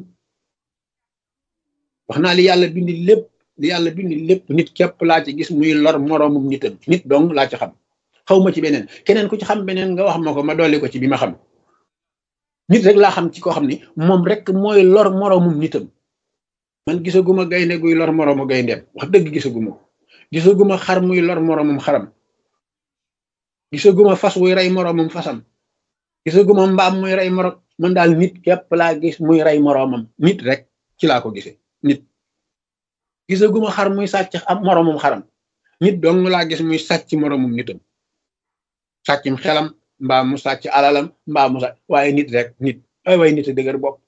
S1: wax naa li yàlla bindi lépp li yàlla bindi lépp nit képp laa ci gis muy lor moroomum nitam nit dong laa ci xam xaw ma ci beneen keneen ku ci xam beneen nga wax ma ko ma dolli ko ci bi ma xam nit rek laa xam ci koo xam ni moom rek mooy lor moroomum nitam man gisaguma gaynde guy lor moroomu gayndeem wax dëgg gisaguma ko gisaguma xar muy lor moroomum xaram gisaguma fas wuy rey moroomum fasam gisaguma mbaam muy rey moroom man daal nit képp laa gis muy rey moroomam nit rek ci laa ko gisee nit gisaguma xar muy sàcc am moroomum xaram nit dong laa gis muy sàcc moroomum nitam sàccum xelam mbaa mu sàcc alalam mbaa mu sàcc waaye nit rek nit ay waaye nit a dëgër bopp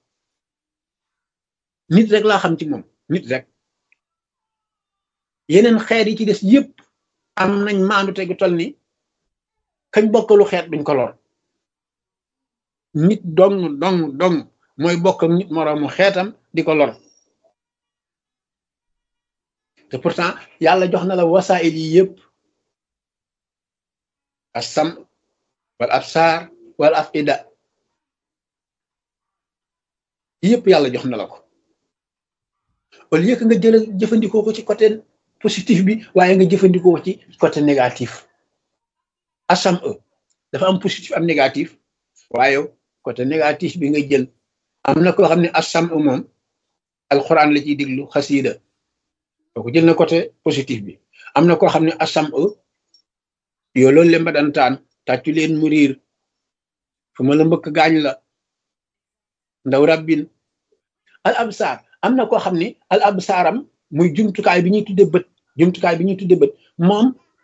S1: nit rek laa xam ci moom nit rek yeneen xeet yi ci des yépp am nañ maandu tegu tol ni kañ bokkalu xeet duñ ko lor nit dong dong dong mooy bokk ak nit moroomu xeetam di ko lor te pourtant yàlla jox na la wasaayil yi yépp assam wal absaar wal afida yépp yàlla jox na la ko au lieu que nga jël jëfandikoo ko ci côté positif bi waaye nga jëfandikoo ko ci côté négatif asam e dafa am positif am négatif waaye côté négatif bi nga jël am na koo xam ne asam e moom alxuraan la ciy diglu xasiida kooku jël na côté positif bi am na koo xam ne asam e yoo loolu lemba dantaan tàccu leen mu riir fu ma la mbëkk gaañ la ndaw rabbin al absaar am na koo xam ne al absaaram muy jumtukaay bi ñuy tudde bët jumtukaay bi ñuy tudde bët moom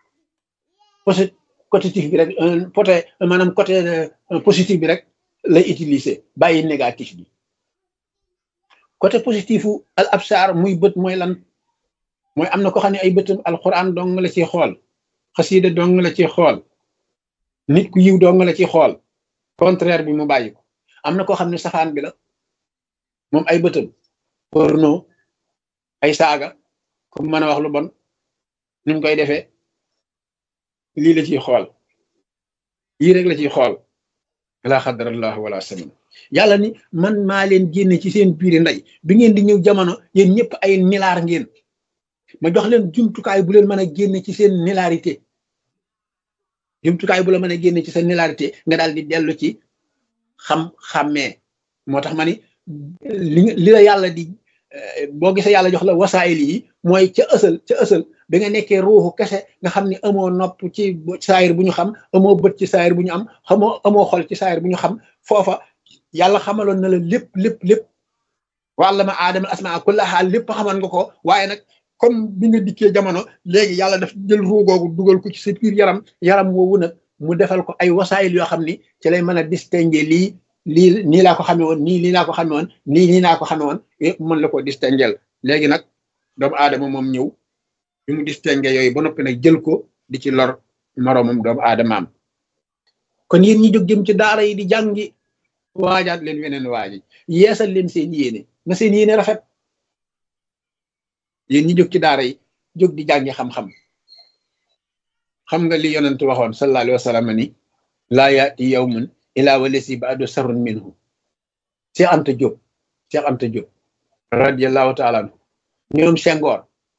S1: positif bi rek côté maanaam côté positif bi rek lay utiliser bàyyi négatif bi côté positifu al absaar muy bët mooy lan mooy am na koo xam ne ay bëtam alquran dong la ciy xool xasiida dong la ciy xool nit ku yiw dong la ciy xool contraire bi mu bàyyi ko am na koo xam ne safaan bi la moom ay bëtam porno ay saaga comme mën a wax lu bon ni mu koy defee lii la ciy xool yii rek la ciy xool laa xadarallahu wala samin yàlla ni man maa leen génne ci seen biiri ndey bi ngeen di ñëw jamono yéen ñëpp ay nilaar ngeen ma jox leen jumtukaay bu leen mën a génne ci seen nilarité jumtukaay bu la mën a génne ci seen nilarité nga daal di dellu ci xam-xàmmee moo tax ma ni li li la yàlla di boo gisee yàlla jox la wasaayil yi mooy ca ësal ca ësal bi nga nekkee ruuxu kese nga xam ne amoo nopp ci saayir bu ñu xam amoo bët ci saayir bu ñu am xamoo amoo xol ci saayir bu ñu xam foofa yàlla xamaloon na la lépp lépp lépp wàlla ma aadama asmaa kullaha lépp xaman nga ko waaye nag comme bi nga dikkee jamono léegi yàlla daf jël ruu googu dugal ko ci sa biir yaram yaram woowu nag mu defal ko ay wasaayil yoo xam ni ci lay mën a distinguer lii lii nii laa ko xame woon nii lii laa ko xame woon nii nii laa ko xame woon yëpp mën la ko distinguer léegi nag doomu aadama moom ñëw bi mu distinguer yooyu ba noppi nag jël ko di ci lor moroomam doomu aadamaam kon yéen ñi jóg jëm ci daara yi di jàngi waajaat leen weneen waaji yeesal leen seen yéene na seen yéene rafet yéen ñi jóg ci daara yi jóg di jàngi xam-xam xam nga li yonent waxoon sallallahu alayhi wa sallam ni laa yaati yawmun ilaa walasi baadu sarrun minhu Cheikh Anta Diop Cheikh Anta Diop radiallahu taala anhu ñoom Senghor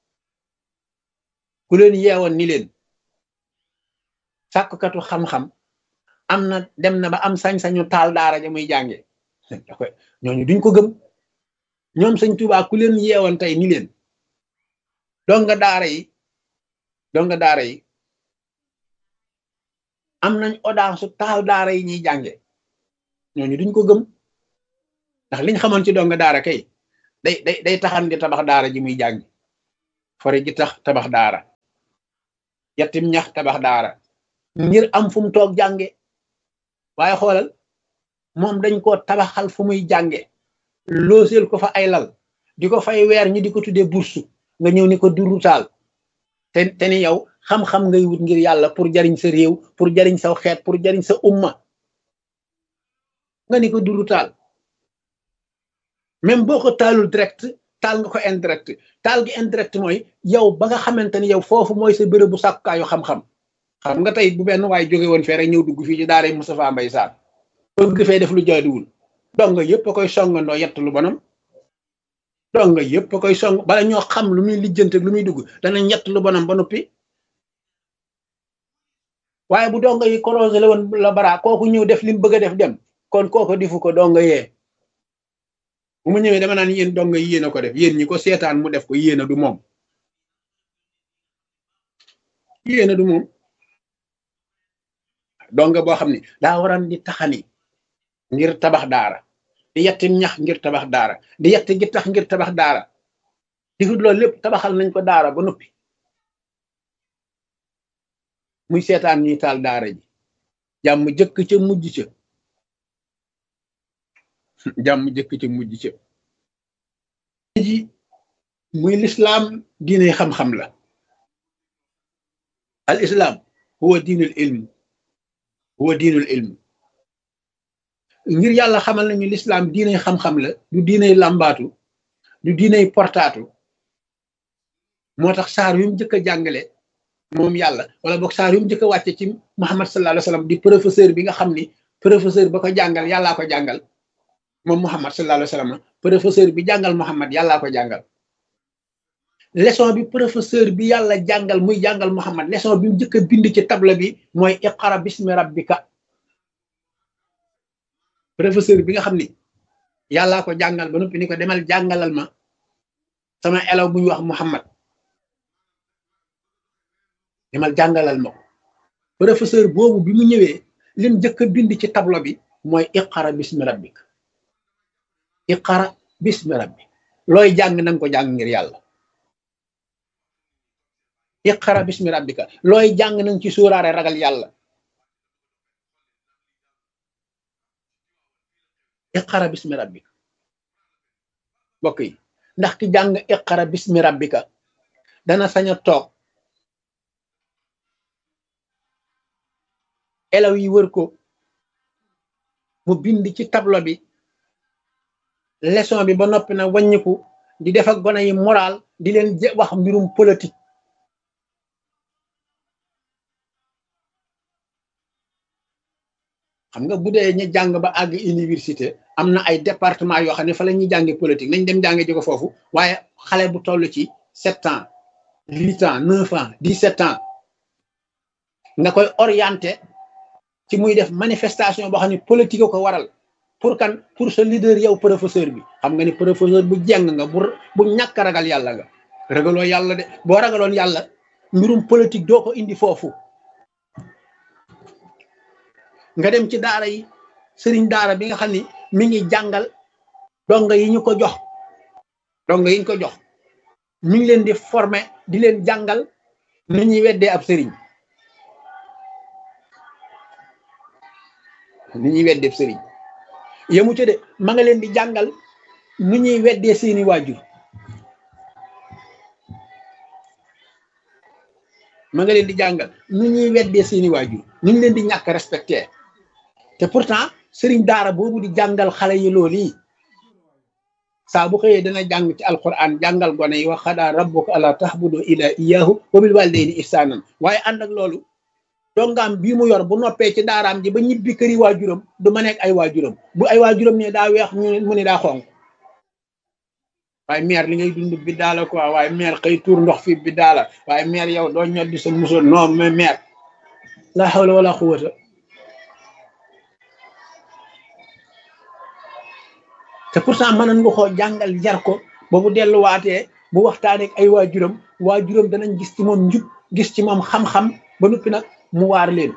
S1: ku leen yeewoon ni leen sàkkukatu xam-xam am na dem na ba am sañ-sañu taal daara ja muy jànge ñooñu duñ ko gëm ñoom sëñ Tuubaa ku leen yeewoon tey ni leen donga daara yi donga daara yi am nañ audace su taal daara yi ñuy jànge ñooñu duñ ko gëm ndax liñ xamoon ci donga daara kay day day day taxan di tabax daara ji muy jàngi fore ji tax tabax daara yettim ñax tabax daara ngir am fu mu toog jànge waaye xoolal moom dañ koo tabaxal fu muy jànge looseel ko fa ay lal di ko fay weer ñi di ko tuddee bursu nga ñëw ni ko durutaal te te ni yow xam-xam ngay wut ngir yàlla pour jariñ sa réew pour jariñ sa xeet pour jariñ sa umma nga ni ko durutaal même boo ko taalul direct taal nga ko indirect taal gi indirect mooy yow ba nga xamante ni yow foofu mooy sa béréb bu sàkkaayu xam-xam xam nga tey bu benn waay jóge woon fee rek ñëw dugg fii ci daara Moustapha Mbaye Sarr bëgg fee def lu jaaduwul donga yëpp a koy songandoo yett lu bonam donga yëpp a koy song bala ñoo xam lu muy lijjante lu muy dugg dana ñett lu bonam ba noppi waaye bu donga yi korosé la woon la bara kooku ñëw def li mu bëgg a def dem kon kooku difu ko donga yee bu mu ñëwee dama naan yéen donga yi yéen a ko def yéen ñi ko seetaan mu def ko yéen a du moom yéen a du moom donga boo xam ne daa waran di taxani ngir tabax daara di yetti ñax ngir tabax daara di yetti gi tax ngir tabax daara difut loolu lépp tabaxal nañ ko daara ba noppi muy seetaan ñuy taal daara ji jàmm jëkk ca mujj ca jàmm jëkk ca mujj ca ji muy lislaam diine xam-xam la al islam huwa diinul ilm huwa diinul ilm ngir yàlla xamal nañu lislaam diiney xam-xam la du diiney làmbaatu du diiney portaatu moo tax saar yu mu njëkk a jàngale moom yàlla wala boog saar yu mu njëkk a wàcce ci Muhammad sallallahu alayhi wa sallam di professeur bi nga xam ni professeur ba ko jàngal yàllaa ko jàngal moom Muhammad sallallahu alayhi wa sallam professeur bi jàngal Muhammad yàllaa ko jàngal leçon bi professeur bi yàlla jàngal muy jàngal Muhammad leçon bi mu njëkk a bind ci table bi mooy iqra bismi rabbika professeur bi nga xam ni yàllaa ko jàngal ba noppi ni ko demal jàngalal ma sama elaw bu ñu wax Muhammad demal jàngalal ma ko professeur boobu bi mu ñëwee lim njëkk a bind ci tableau bi mooy iqara bismi rabbik iqara bismi rabbik looy jàng nanga ko jàng ngir yàlla iqara bismi rabbika looy jàng nanga ci sóoraare ragal yàlla iqara bismi rabbika mbokk yi ndax ki jàng iqara bismi rabbika dana sañ a toog elaw yi wër ko mu bind ci tableau bi leçon bi ba noppi na wàññiku di def ak gone yi moral di leen wax mbirum politique xam nga bu dee ñu jàng ba àgg université am na ay département yoo xam ne fa la ñuy jànge politique nañ dem jànge ji ko foofu waaye xale bu toll ci sept ans huit ans neuf ans dix sept ans nga koy orienté ci muy def manifestation boo xam ne politique ko waral pour kan pour sa leader yow professeur bi xam nga ni professeur bu jeng nga bu bu ñàkk ragal yàlla nga ragaloo yàlla de boo ragaloon yàlla mbirum politique doo ko indi foofu nga dem ci daara yi sëriñ daara bi nga xam ni mi ngi jàngal donga yi ñu ko jox donga yi ñu ko jox mi ngi leen di former di leen jàngal ni ñuy weddee ab sëriñ ni ñuy weddee ab sëriñ yemu ca de ma nga leen di jàngal ni ñuy weddee seeni waajur ma nga leen di jàngal ni ñuy weddee seeni waajur ni ñu leen di ñàkk respecté te pourtant sëriñ daara boobu di jàngal xale yi loolu yi saa bu xëyee dana jàng ci alquran jàngal gone yi wa xadaa rabbuka ala tahbudu ila iyahu wa bil walidayni ihsanan waaye ànd ak loolu dongaam bii mu yor bu noppee ci daaraam ji ba ñibbi këri waajuram du ma nekk ay waajuram bu ay waajuram ne daa weex mu ne daa xonq waaye meer li ngay dund bi daala quoi waaye meer xëy tuur ndox fi bi daala waaye meer yow doo ñor di sa musoon non mais meer la hawla wala quwwata te pourtant mënoon nga koo jàngal jar ko ba bu delluwaatee bu waxtaanee ak ay waajuram waajuram danañ gis ci moom njub gis ci moom xam-xam ba noppi nag mu waar leen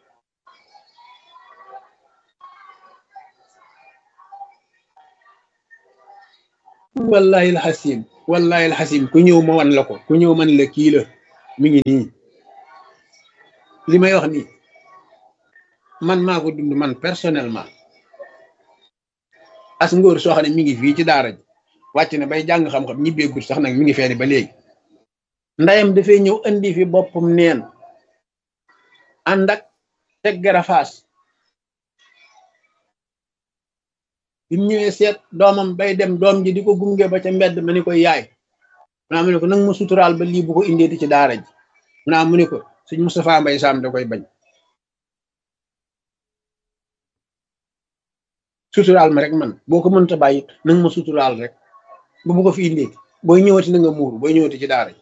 S1: wallahi alxasim wallahi alxasim ku ñëw ma wan la ko ku ñëw man la kii la mi ngi nii li may wax nii man maa ko dund man personnellement as ngóor soo xam ne mi ngi fii ci daara ji wàcc na bay jàng xam-xam ñibbeegul sax nag mi ngi feeni ba léegi ndayam dafay ñëw indi fi boppam neen ànd ak teg garafaas bi mu ñëwee seet doomam bay dem doom ji di ko gunge ba ca mbedd ma ni koy yaay mu mu ne ko nag ma suturaal ba lii bu ko indeeti ci daara ji mu naa mu ne ko sëñ Moustapha Mbay Sam da koy bañ suturaal ma rek man boo ko mënta bàyyi nag ma suturaal rek bu bu ko fi indeeti booy ñëwati na nga muuru booy ñëwati ci daara ji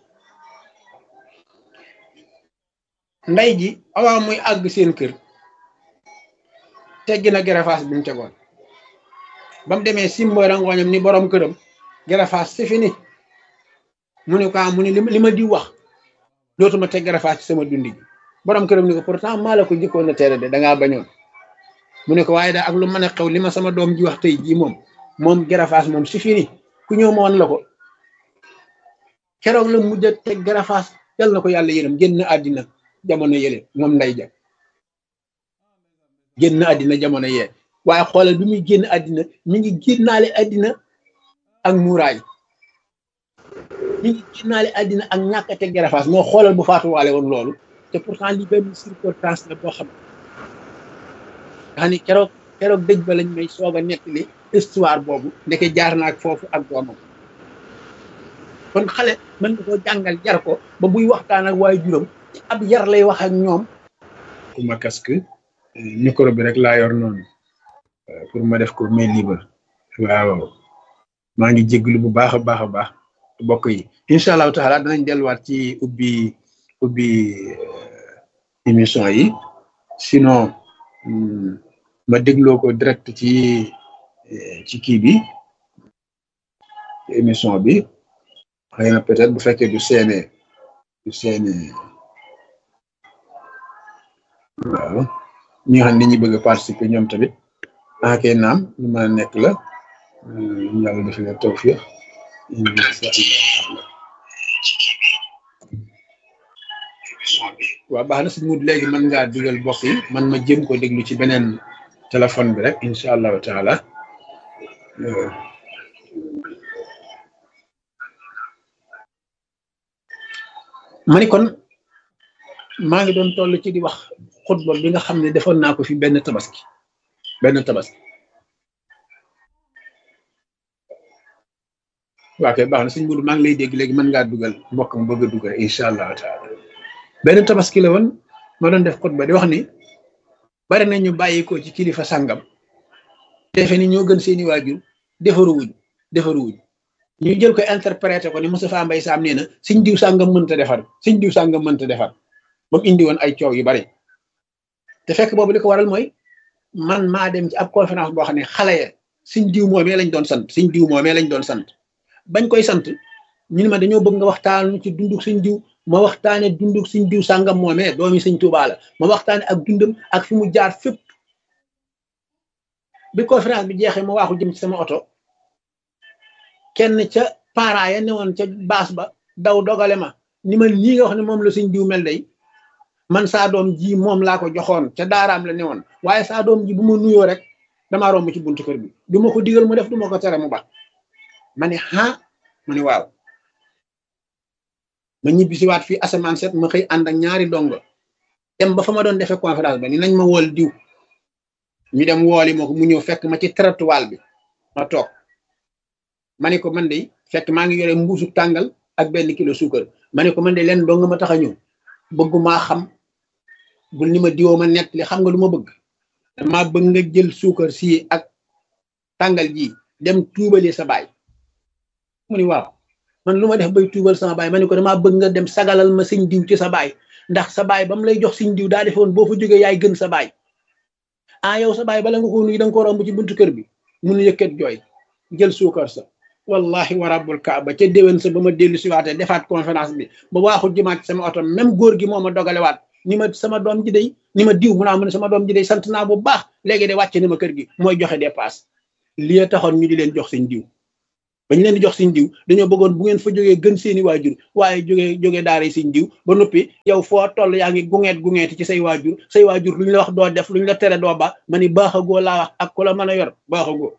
S1: nday ji awaa muy àgg seen kër teggi na garafaas bi mu tegoon ba mu demee simboy rangooñam ni borom këram garafaas c'est fini mu ne ko mu ne li ma di wax dootuma teg garafaas ci sama dundi gi borom këram ni ko pourtant maa la ko jëkkoon na tere de dangaa bañoon mu ne ko waaye daal ak lu mën a xew li ma sama doom ji wax tey jii moom moom garafaas moom c'est fini ku ñëw ma woon la ko keroog la mujj a teg garafaas yal na ko yàlla yërëm génn àddina jamono yële moom nday ja génn àddina jamono yee waaye xoolal bi muy génn àddina mi ngi génnaale àddina ak muuraay mi ngi génnaale àddina ak ñàkk a teg garafaas moo xoolal bu faatuwaale woon loolu te pourtant li benn circonstance la boo xam nga ni keroog keroog dëj ba lañ may soog a nettali histoire boobu ndeke jaar na ak foofu ak doomam kon xale mën nga koo jàngal jar ko ba buy waxtaan ak waaye juróom ab yar lay wax ak ñoom ku ma casque micro bi rek laa yor noonu pour ma def ko mais libre waaw maa ngi jéglu bu baax a baax a baax bokk yi incha allahu taala danañ delluwaat ci ubbi ubbi émission yi sinon ma dégloo ko direct ci ci kii bi émission bi xëy na peut-être bu fekkee du seene du seene waaw ñi nga xam ne ñi bëgg a participer ñoom tamit ah kay naam lu mën a nekk la yàlla def na tawfiq waaw baax na si mut léegi mën ngaa dugal bokk yi man ma jëm ko déglu ci beneen téléphone bi rek incha allahu taala ma ni kon maa ngi doon toll ci di wax xutba bi nga xam ne defoon naa ko fi benn tabaski benn tabaski waa kay baax na suñ mbudu maa ngi lay dégg léegi mën ngaa dugal mbokk mu bëgg a dugal incha allahu taala benn tabaski la woon ma doon def xutba di wax ni bari na ñu bàyyi ko ci kilifa sàngam defe ni ñoo gën seeni waajur defaruwuñ defaruwuñ ñu jël ko interprété ko ni Moustapha Mbaye Sam nee na suñ diw sàngam mënta defar suñ diw sàngam mënta defar ba mu indi woon ay coow yu bari te fekk boobu li ko waral mooy man maa dem ci ab conférence boo xam ne xale ya suñ diw moomee lañ doon sant suñ diw moomee lañ doon sant bañ koy sant ñu ne ma dañoo bëgg nga waxtaan ci dunduk suñ diw ma waxtaane dunduk suñ diw sàngam moomee doomi suñ Tuubaa la ma waxtaane ak dundam ak fi mu jaar fépp bi conférence bi jeexee ma waaxu jëm ci sama oto kenn ca parents ya newoon ca baas ba daw dogale ma ni ma lii nga wax ne moom la suñ diw mel day man saa doom ji moom laa ko joxoon ca daaraam la newoon waaye saa doom ji bu ma nuyoo rek damaa romb ci buntu kër bi du ma ko digal mu def du ma ko tere mu ba ma ne ah ma ne waaw ma ñibbi si waat fii asamaan set ma xëy ànd ak ñaari dongo dem ba fa ma doon defee conférence ba ni nañ ma wool diw ñu dem wooli ma ko mu ñëw fekk ma ci trottoir bi ma toog ma ne ko man de fekk maa ngi yore mbuusu tàngal ak benn kilo suukar ma ne ko man de leen dong ma tax a ñëw bëggumaa xam bul ni ma diwoo ma nett li xam nga lu ma bëgg dama bëgg nga jël suukar si ak tàngal ji dem tuubali sa baay mu ni waaw man lu ma def bay tuubal sama baay ma ne ko damaa bëgg nga dem sagalal ma sëñ diw ci sa baay ndax sa baay ba mu lay jox sëñ diw daa defoon boo fa jógee yaay gën sa baay ah yow sa baay bala nga ko nuyu da nga ko romb ci buntu kër bi mun yëkkat jooy jël suukar sa wallahi wa rabbul kaaba ca déwén sa ba ma dellu si waatee defaat conférence bi ba waaxul jëmaat sama oto même góor gi moo ma dogalewaat ni ma sama doom ji day ni ma diw mu naa mu ne sama doom ji day sant naa bu baax léegi de wàcce na ma kër gi mooy joxe dépasse lii taxoon ñu di leen jox seen diw bañ leen di jox siñ diw dañoo bëggoon bu ngeen fa jógee gën seeni waajur waaye jógee jógee daara siñ diw ba noppi yow foo toll yaa ngi gungeet gungeeti ci say waajur say waajur luñ la wax doo def luñ la tere doo ba ma ni baaxagoo laa wax ak ku la mën a yor baaxagoo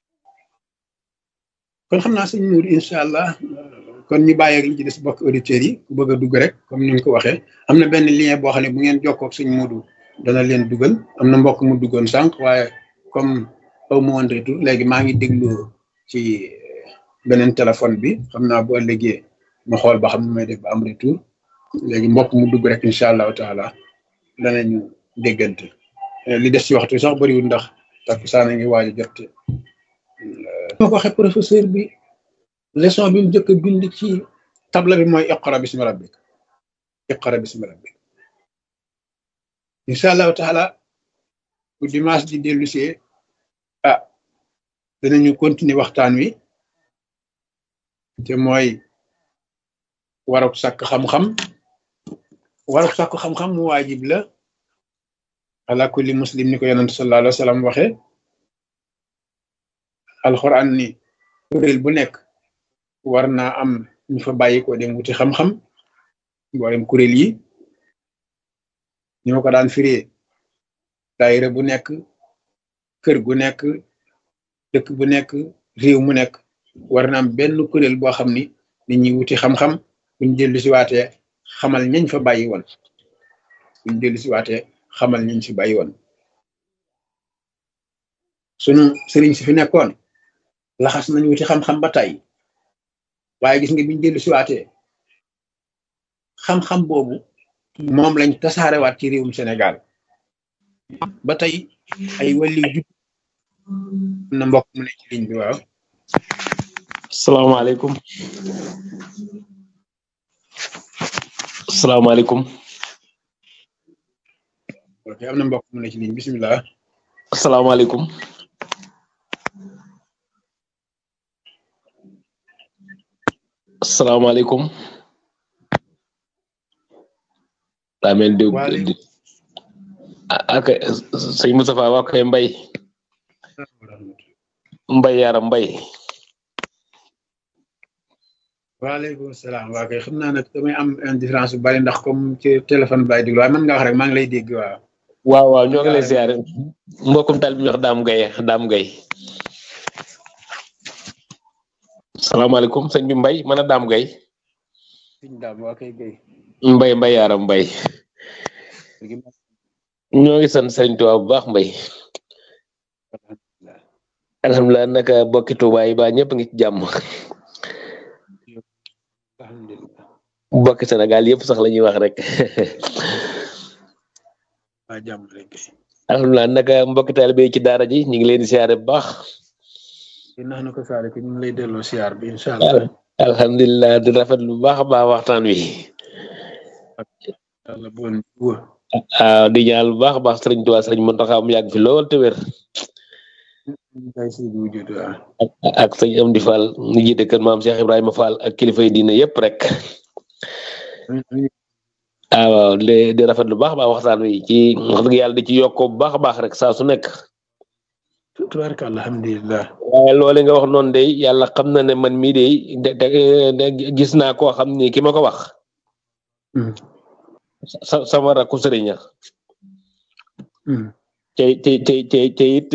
S1: kon xam naa sëñ Nour incha allah kon ñu bàyyeeg li ci des bokk auditeurs yi ku bëgg a dugg rek comme ni nga ko waxee am na benn lien boo xam ne bu ngeen jokkoo ak sëñ Modou dana leen dugal am na mbokk mu duggoon sànq waaye comme aw ma woon retour léegi maa ngi déglu ci beneen téléphone bi xam naa bu ëllëgee ma xool ba xam ne may def ba am retour léegi mbokk mu dugg rek incha allahu taala danañu déggante li des ci waxtu sax bëriwul ndax takkusaan a ngi waaj a jot ma ko waxee professeur bi leçon bi mu njëkk a bind ci table bi mooy iqra bismi rabbik iqra bismi rabbik incha allahu taala bu dimanche di dellu see ah danañu continuer waxtaan wi te mooy waruk sàkk xam-xam waruk sàkk xam-xam mu waajib la ala kulli muslim ni ko yonent sallallahu alayhi wa sallam waxe alxuraan ni kuréel bu nekk war naa am ñu fa bàyyi ko dem wuti xam-xam mboolem kuréel yi ñu ma ko daan firee daayira bu nekk kër gu nekk dëkk bu nekk réew mu nekk war na am benn kuréel boo xam ni nit ñi wuti xam-xam buñ dellu si waatee xamal ñañ fa bàyyi woon buñ dellu si waatee xamal ñañ fi bàyyi woon sunu sëriñ si fi nekkoon laxas nañ wuti xam-xam ba tey waaye gis nga biñ dellu si waatee xam-xam boobu moom lañ tasaarewaat ci réewum Sénégal ba tey ay wàllu jub na mbokk mu ne ci ligne bi waaw
S2: salaamaaleykum salaamaaleykum
S1: ok am na mbokk mu ne ci ligne bisimilah
S2: salaamaaleykum salaamaaleykum daa mel di ak sëñ Moustapha waa koy mbay mbay yaram mbay
S1: waaleykum salaam waa kay xam naa nag damay am indifférence bu bari ndax comme ci téléphone bi laay déglu waaye mën nga wax rek maa ngi lay dégg waaw
S2: waaw waaw ñoo ngi lay ziare mbokkum tal bi ñu wax daam gay daam gay salaamaaleykum sëñ bi mbay mën a daam gay
S1: sëñ daam waa kay gay
S2: mbay mbay yaram mbay ñoo ngi sant sëriñ Tuubaa bu baax mbay alhamdulilah naka bokki Tuubaa yi ba ñëpp ngi ci jàmm bokki Sénégal yëpp sax la ñuy wax rek
S1: waa jàmm rek
S2: alhamdulilah naka mbokki taalibe yi ci daara ji ñu ngi leen di siyaare bu baax
S1: nax na ko saare ko ñu ngi lay delloo siyaar bi incha allah
S2: alhamdulilah di rafet lu baax a baax waxtaan wi
S1: yàlla bon wë
S2: waaw di ñaan lu baax a baax sëriñ Tuubaa sëriñ Muntaxa mu yàgg fi lool te wér
S1: kay si wujud waaw
S2: ak sëñ Amdi Fall ñu jiite kër maam Cheikh Ibrahima Fall ak kilifa yi diine yëpp rek ah waaw di di rafet lu baax a baax waxtaan wi ci wax dëgg yàlla di ci yokkoo bu baax a baax rek saa su nekk.
S1: tubaarka alhamdulilah
S2: waaye loole nga wax noonu de yàlla xam na ne man mii de de gis naa koo xam ni ki ma ko wax. sa sama rakku sëriñ te te te te te it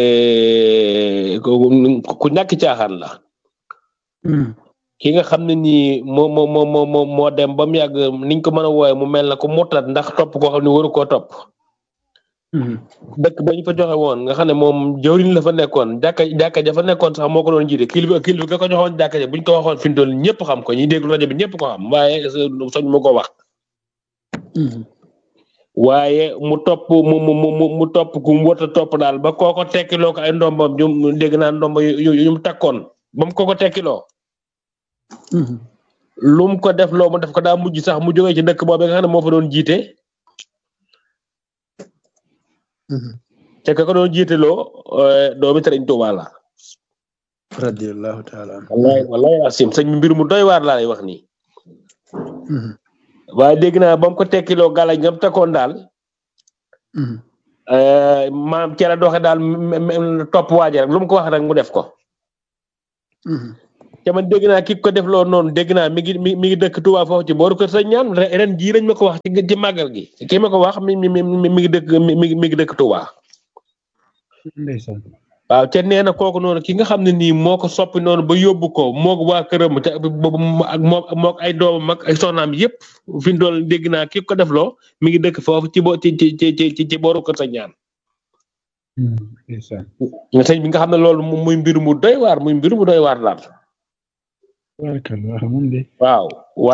S2: ku ñàkk caaxaan la. ki nga xam ne nii moo moo moo moo moo dem ba mu yàgg niñ ko mën a wooye mu mel na ko murtat ndax topp koo xam ne waru koo topp. dëkk ba ñu fa joxe woon nga xam ne moom jawriñ la fa nekkoon jàkka jàkka ja fa nekkoon sax moo ko doon jiite kilifa kilifa ga ko joxoon jàkka ja buñ ko waxoon fi mu toll ñëpp xam ko ñi déglu rajo bi ñëpp ko xam waaye soñ mu ko wax. waaye mu topp mu mu mu mu topp ku mu wërta topp daal ba kooko tekkiloo ko ay ndombam ñu dégg naa ndomba yu yu mu takkoon ba mu kooko tekkiloo. lu mu ko def loo mu def ko daa mujj sax mu jógee ci dëkk boobu nga xam ne moo fa doon jiite. te ka ko doon jiite loo doomi Sëriñ Tuubaa la.
S1: radiyallahu taala
S2: wallahi wallahi asim sëñ mbir mu doy waar laa lay wax nii. waaye dégg naa ba mu ko tekkiloo gàllañ ngam takkoon daal. maam ci la doxe daal topp waaje rek lu mu ko wax rek mu def ko. te man dégg naa ki ko def loolu noonu dégg naa mi ngi mi mi ngi dëkk Touba foofu ci booru kër sa ñaan ren jii lañ ma ko wax ci ci màggal gi ki ma ko wax mi mi mi mi ngi dëkk mi mi mi ngi dëkk Touba.
S1: ndeysaan
S2: waaw te nee na kooku noonu ki nga xam ne nii moo ko soppi noonu ba yóbbu ko moog waa këram te boobu ak moog moog ay doomam ak ay soxnaam yëpp fi mu toll dégg naa ki ko def loo mi ngi dëkk foofu ci bo ci ci ci ci ci booru kër sa ñaan.
S1: ndeysaan
S2: sëñ bi nga xam ne loolu muy mbir mu doy waar muy mbir mu doy waar daal.
S1: waaw moom de
S2: waaw.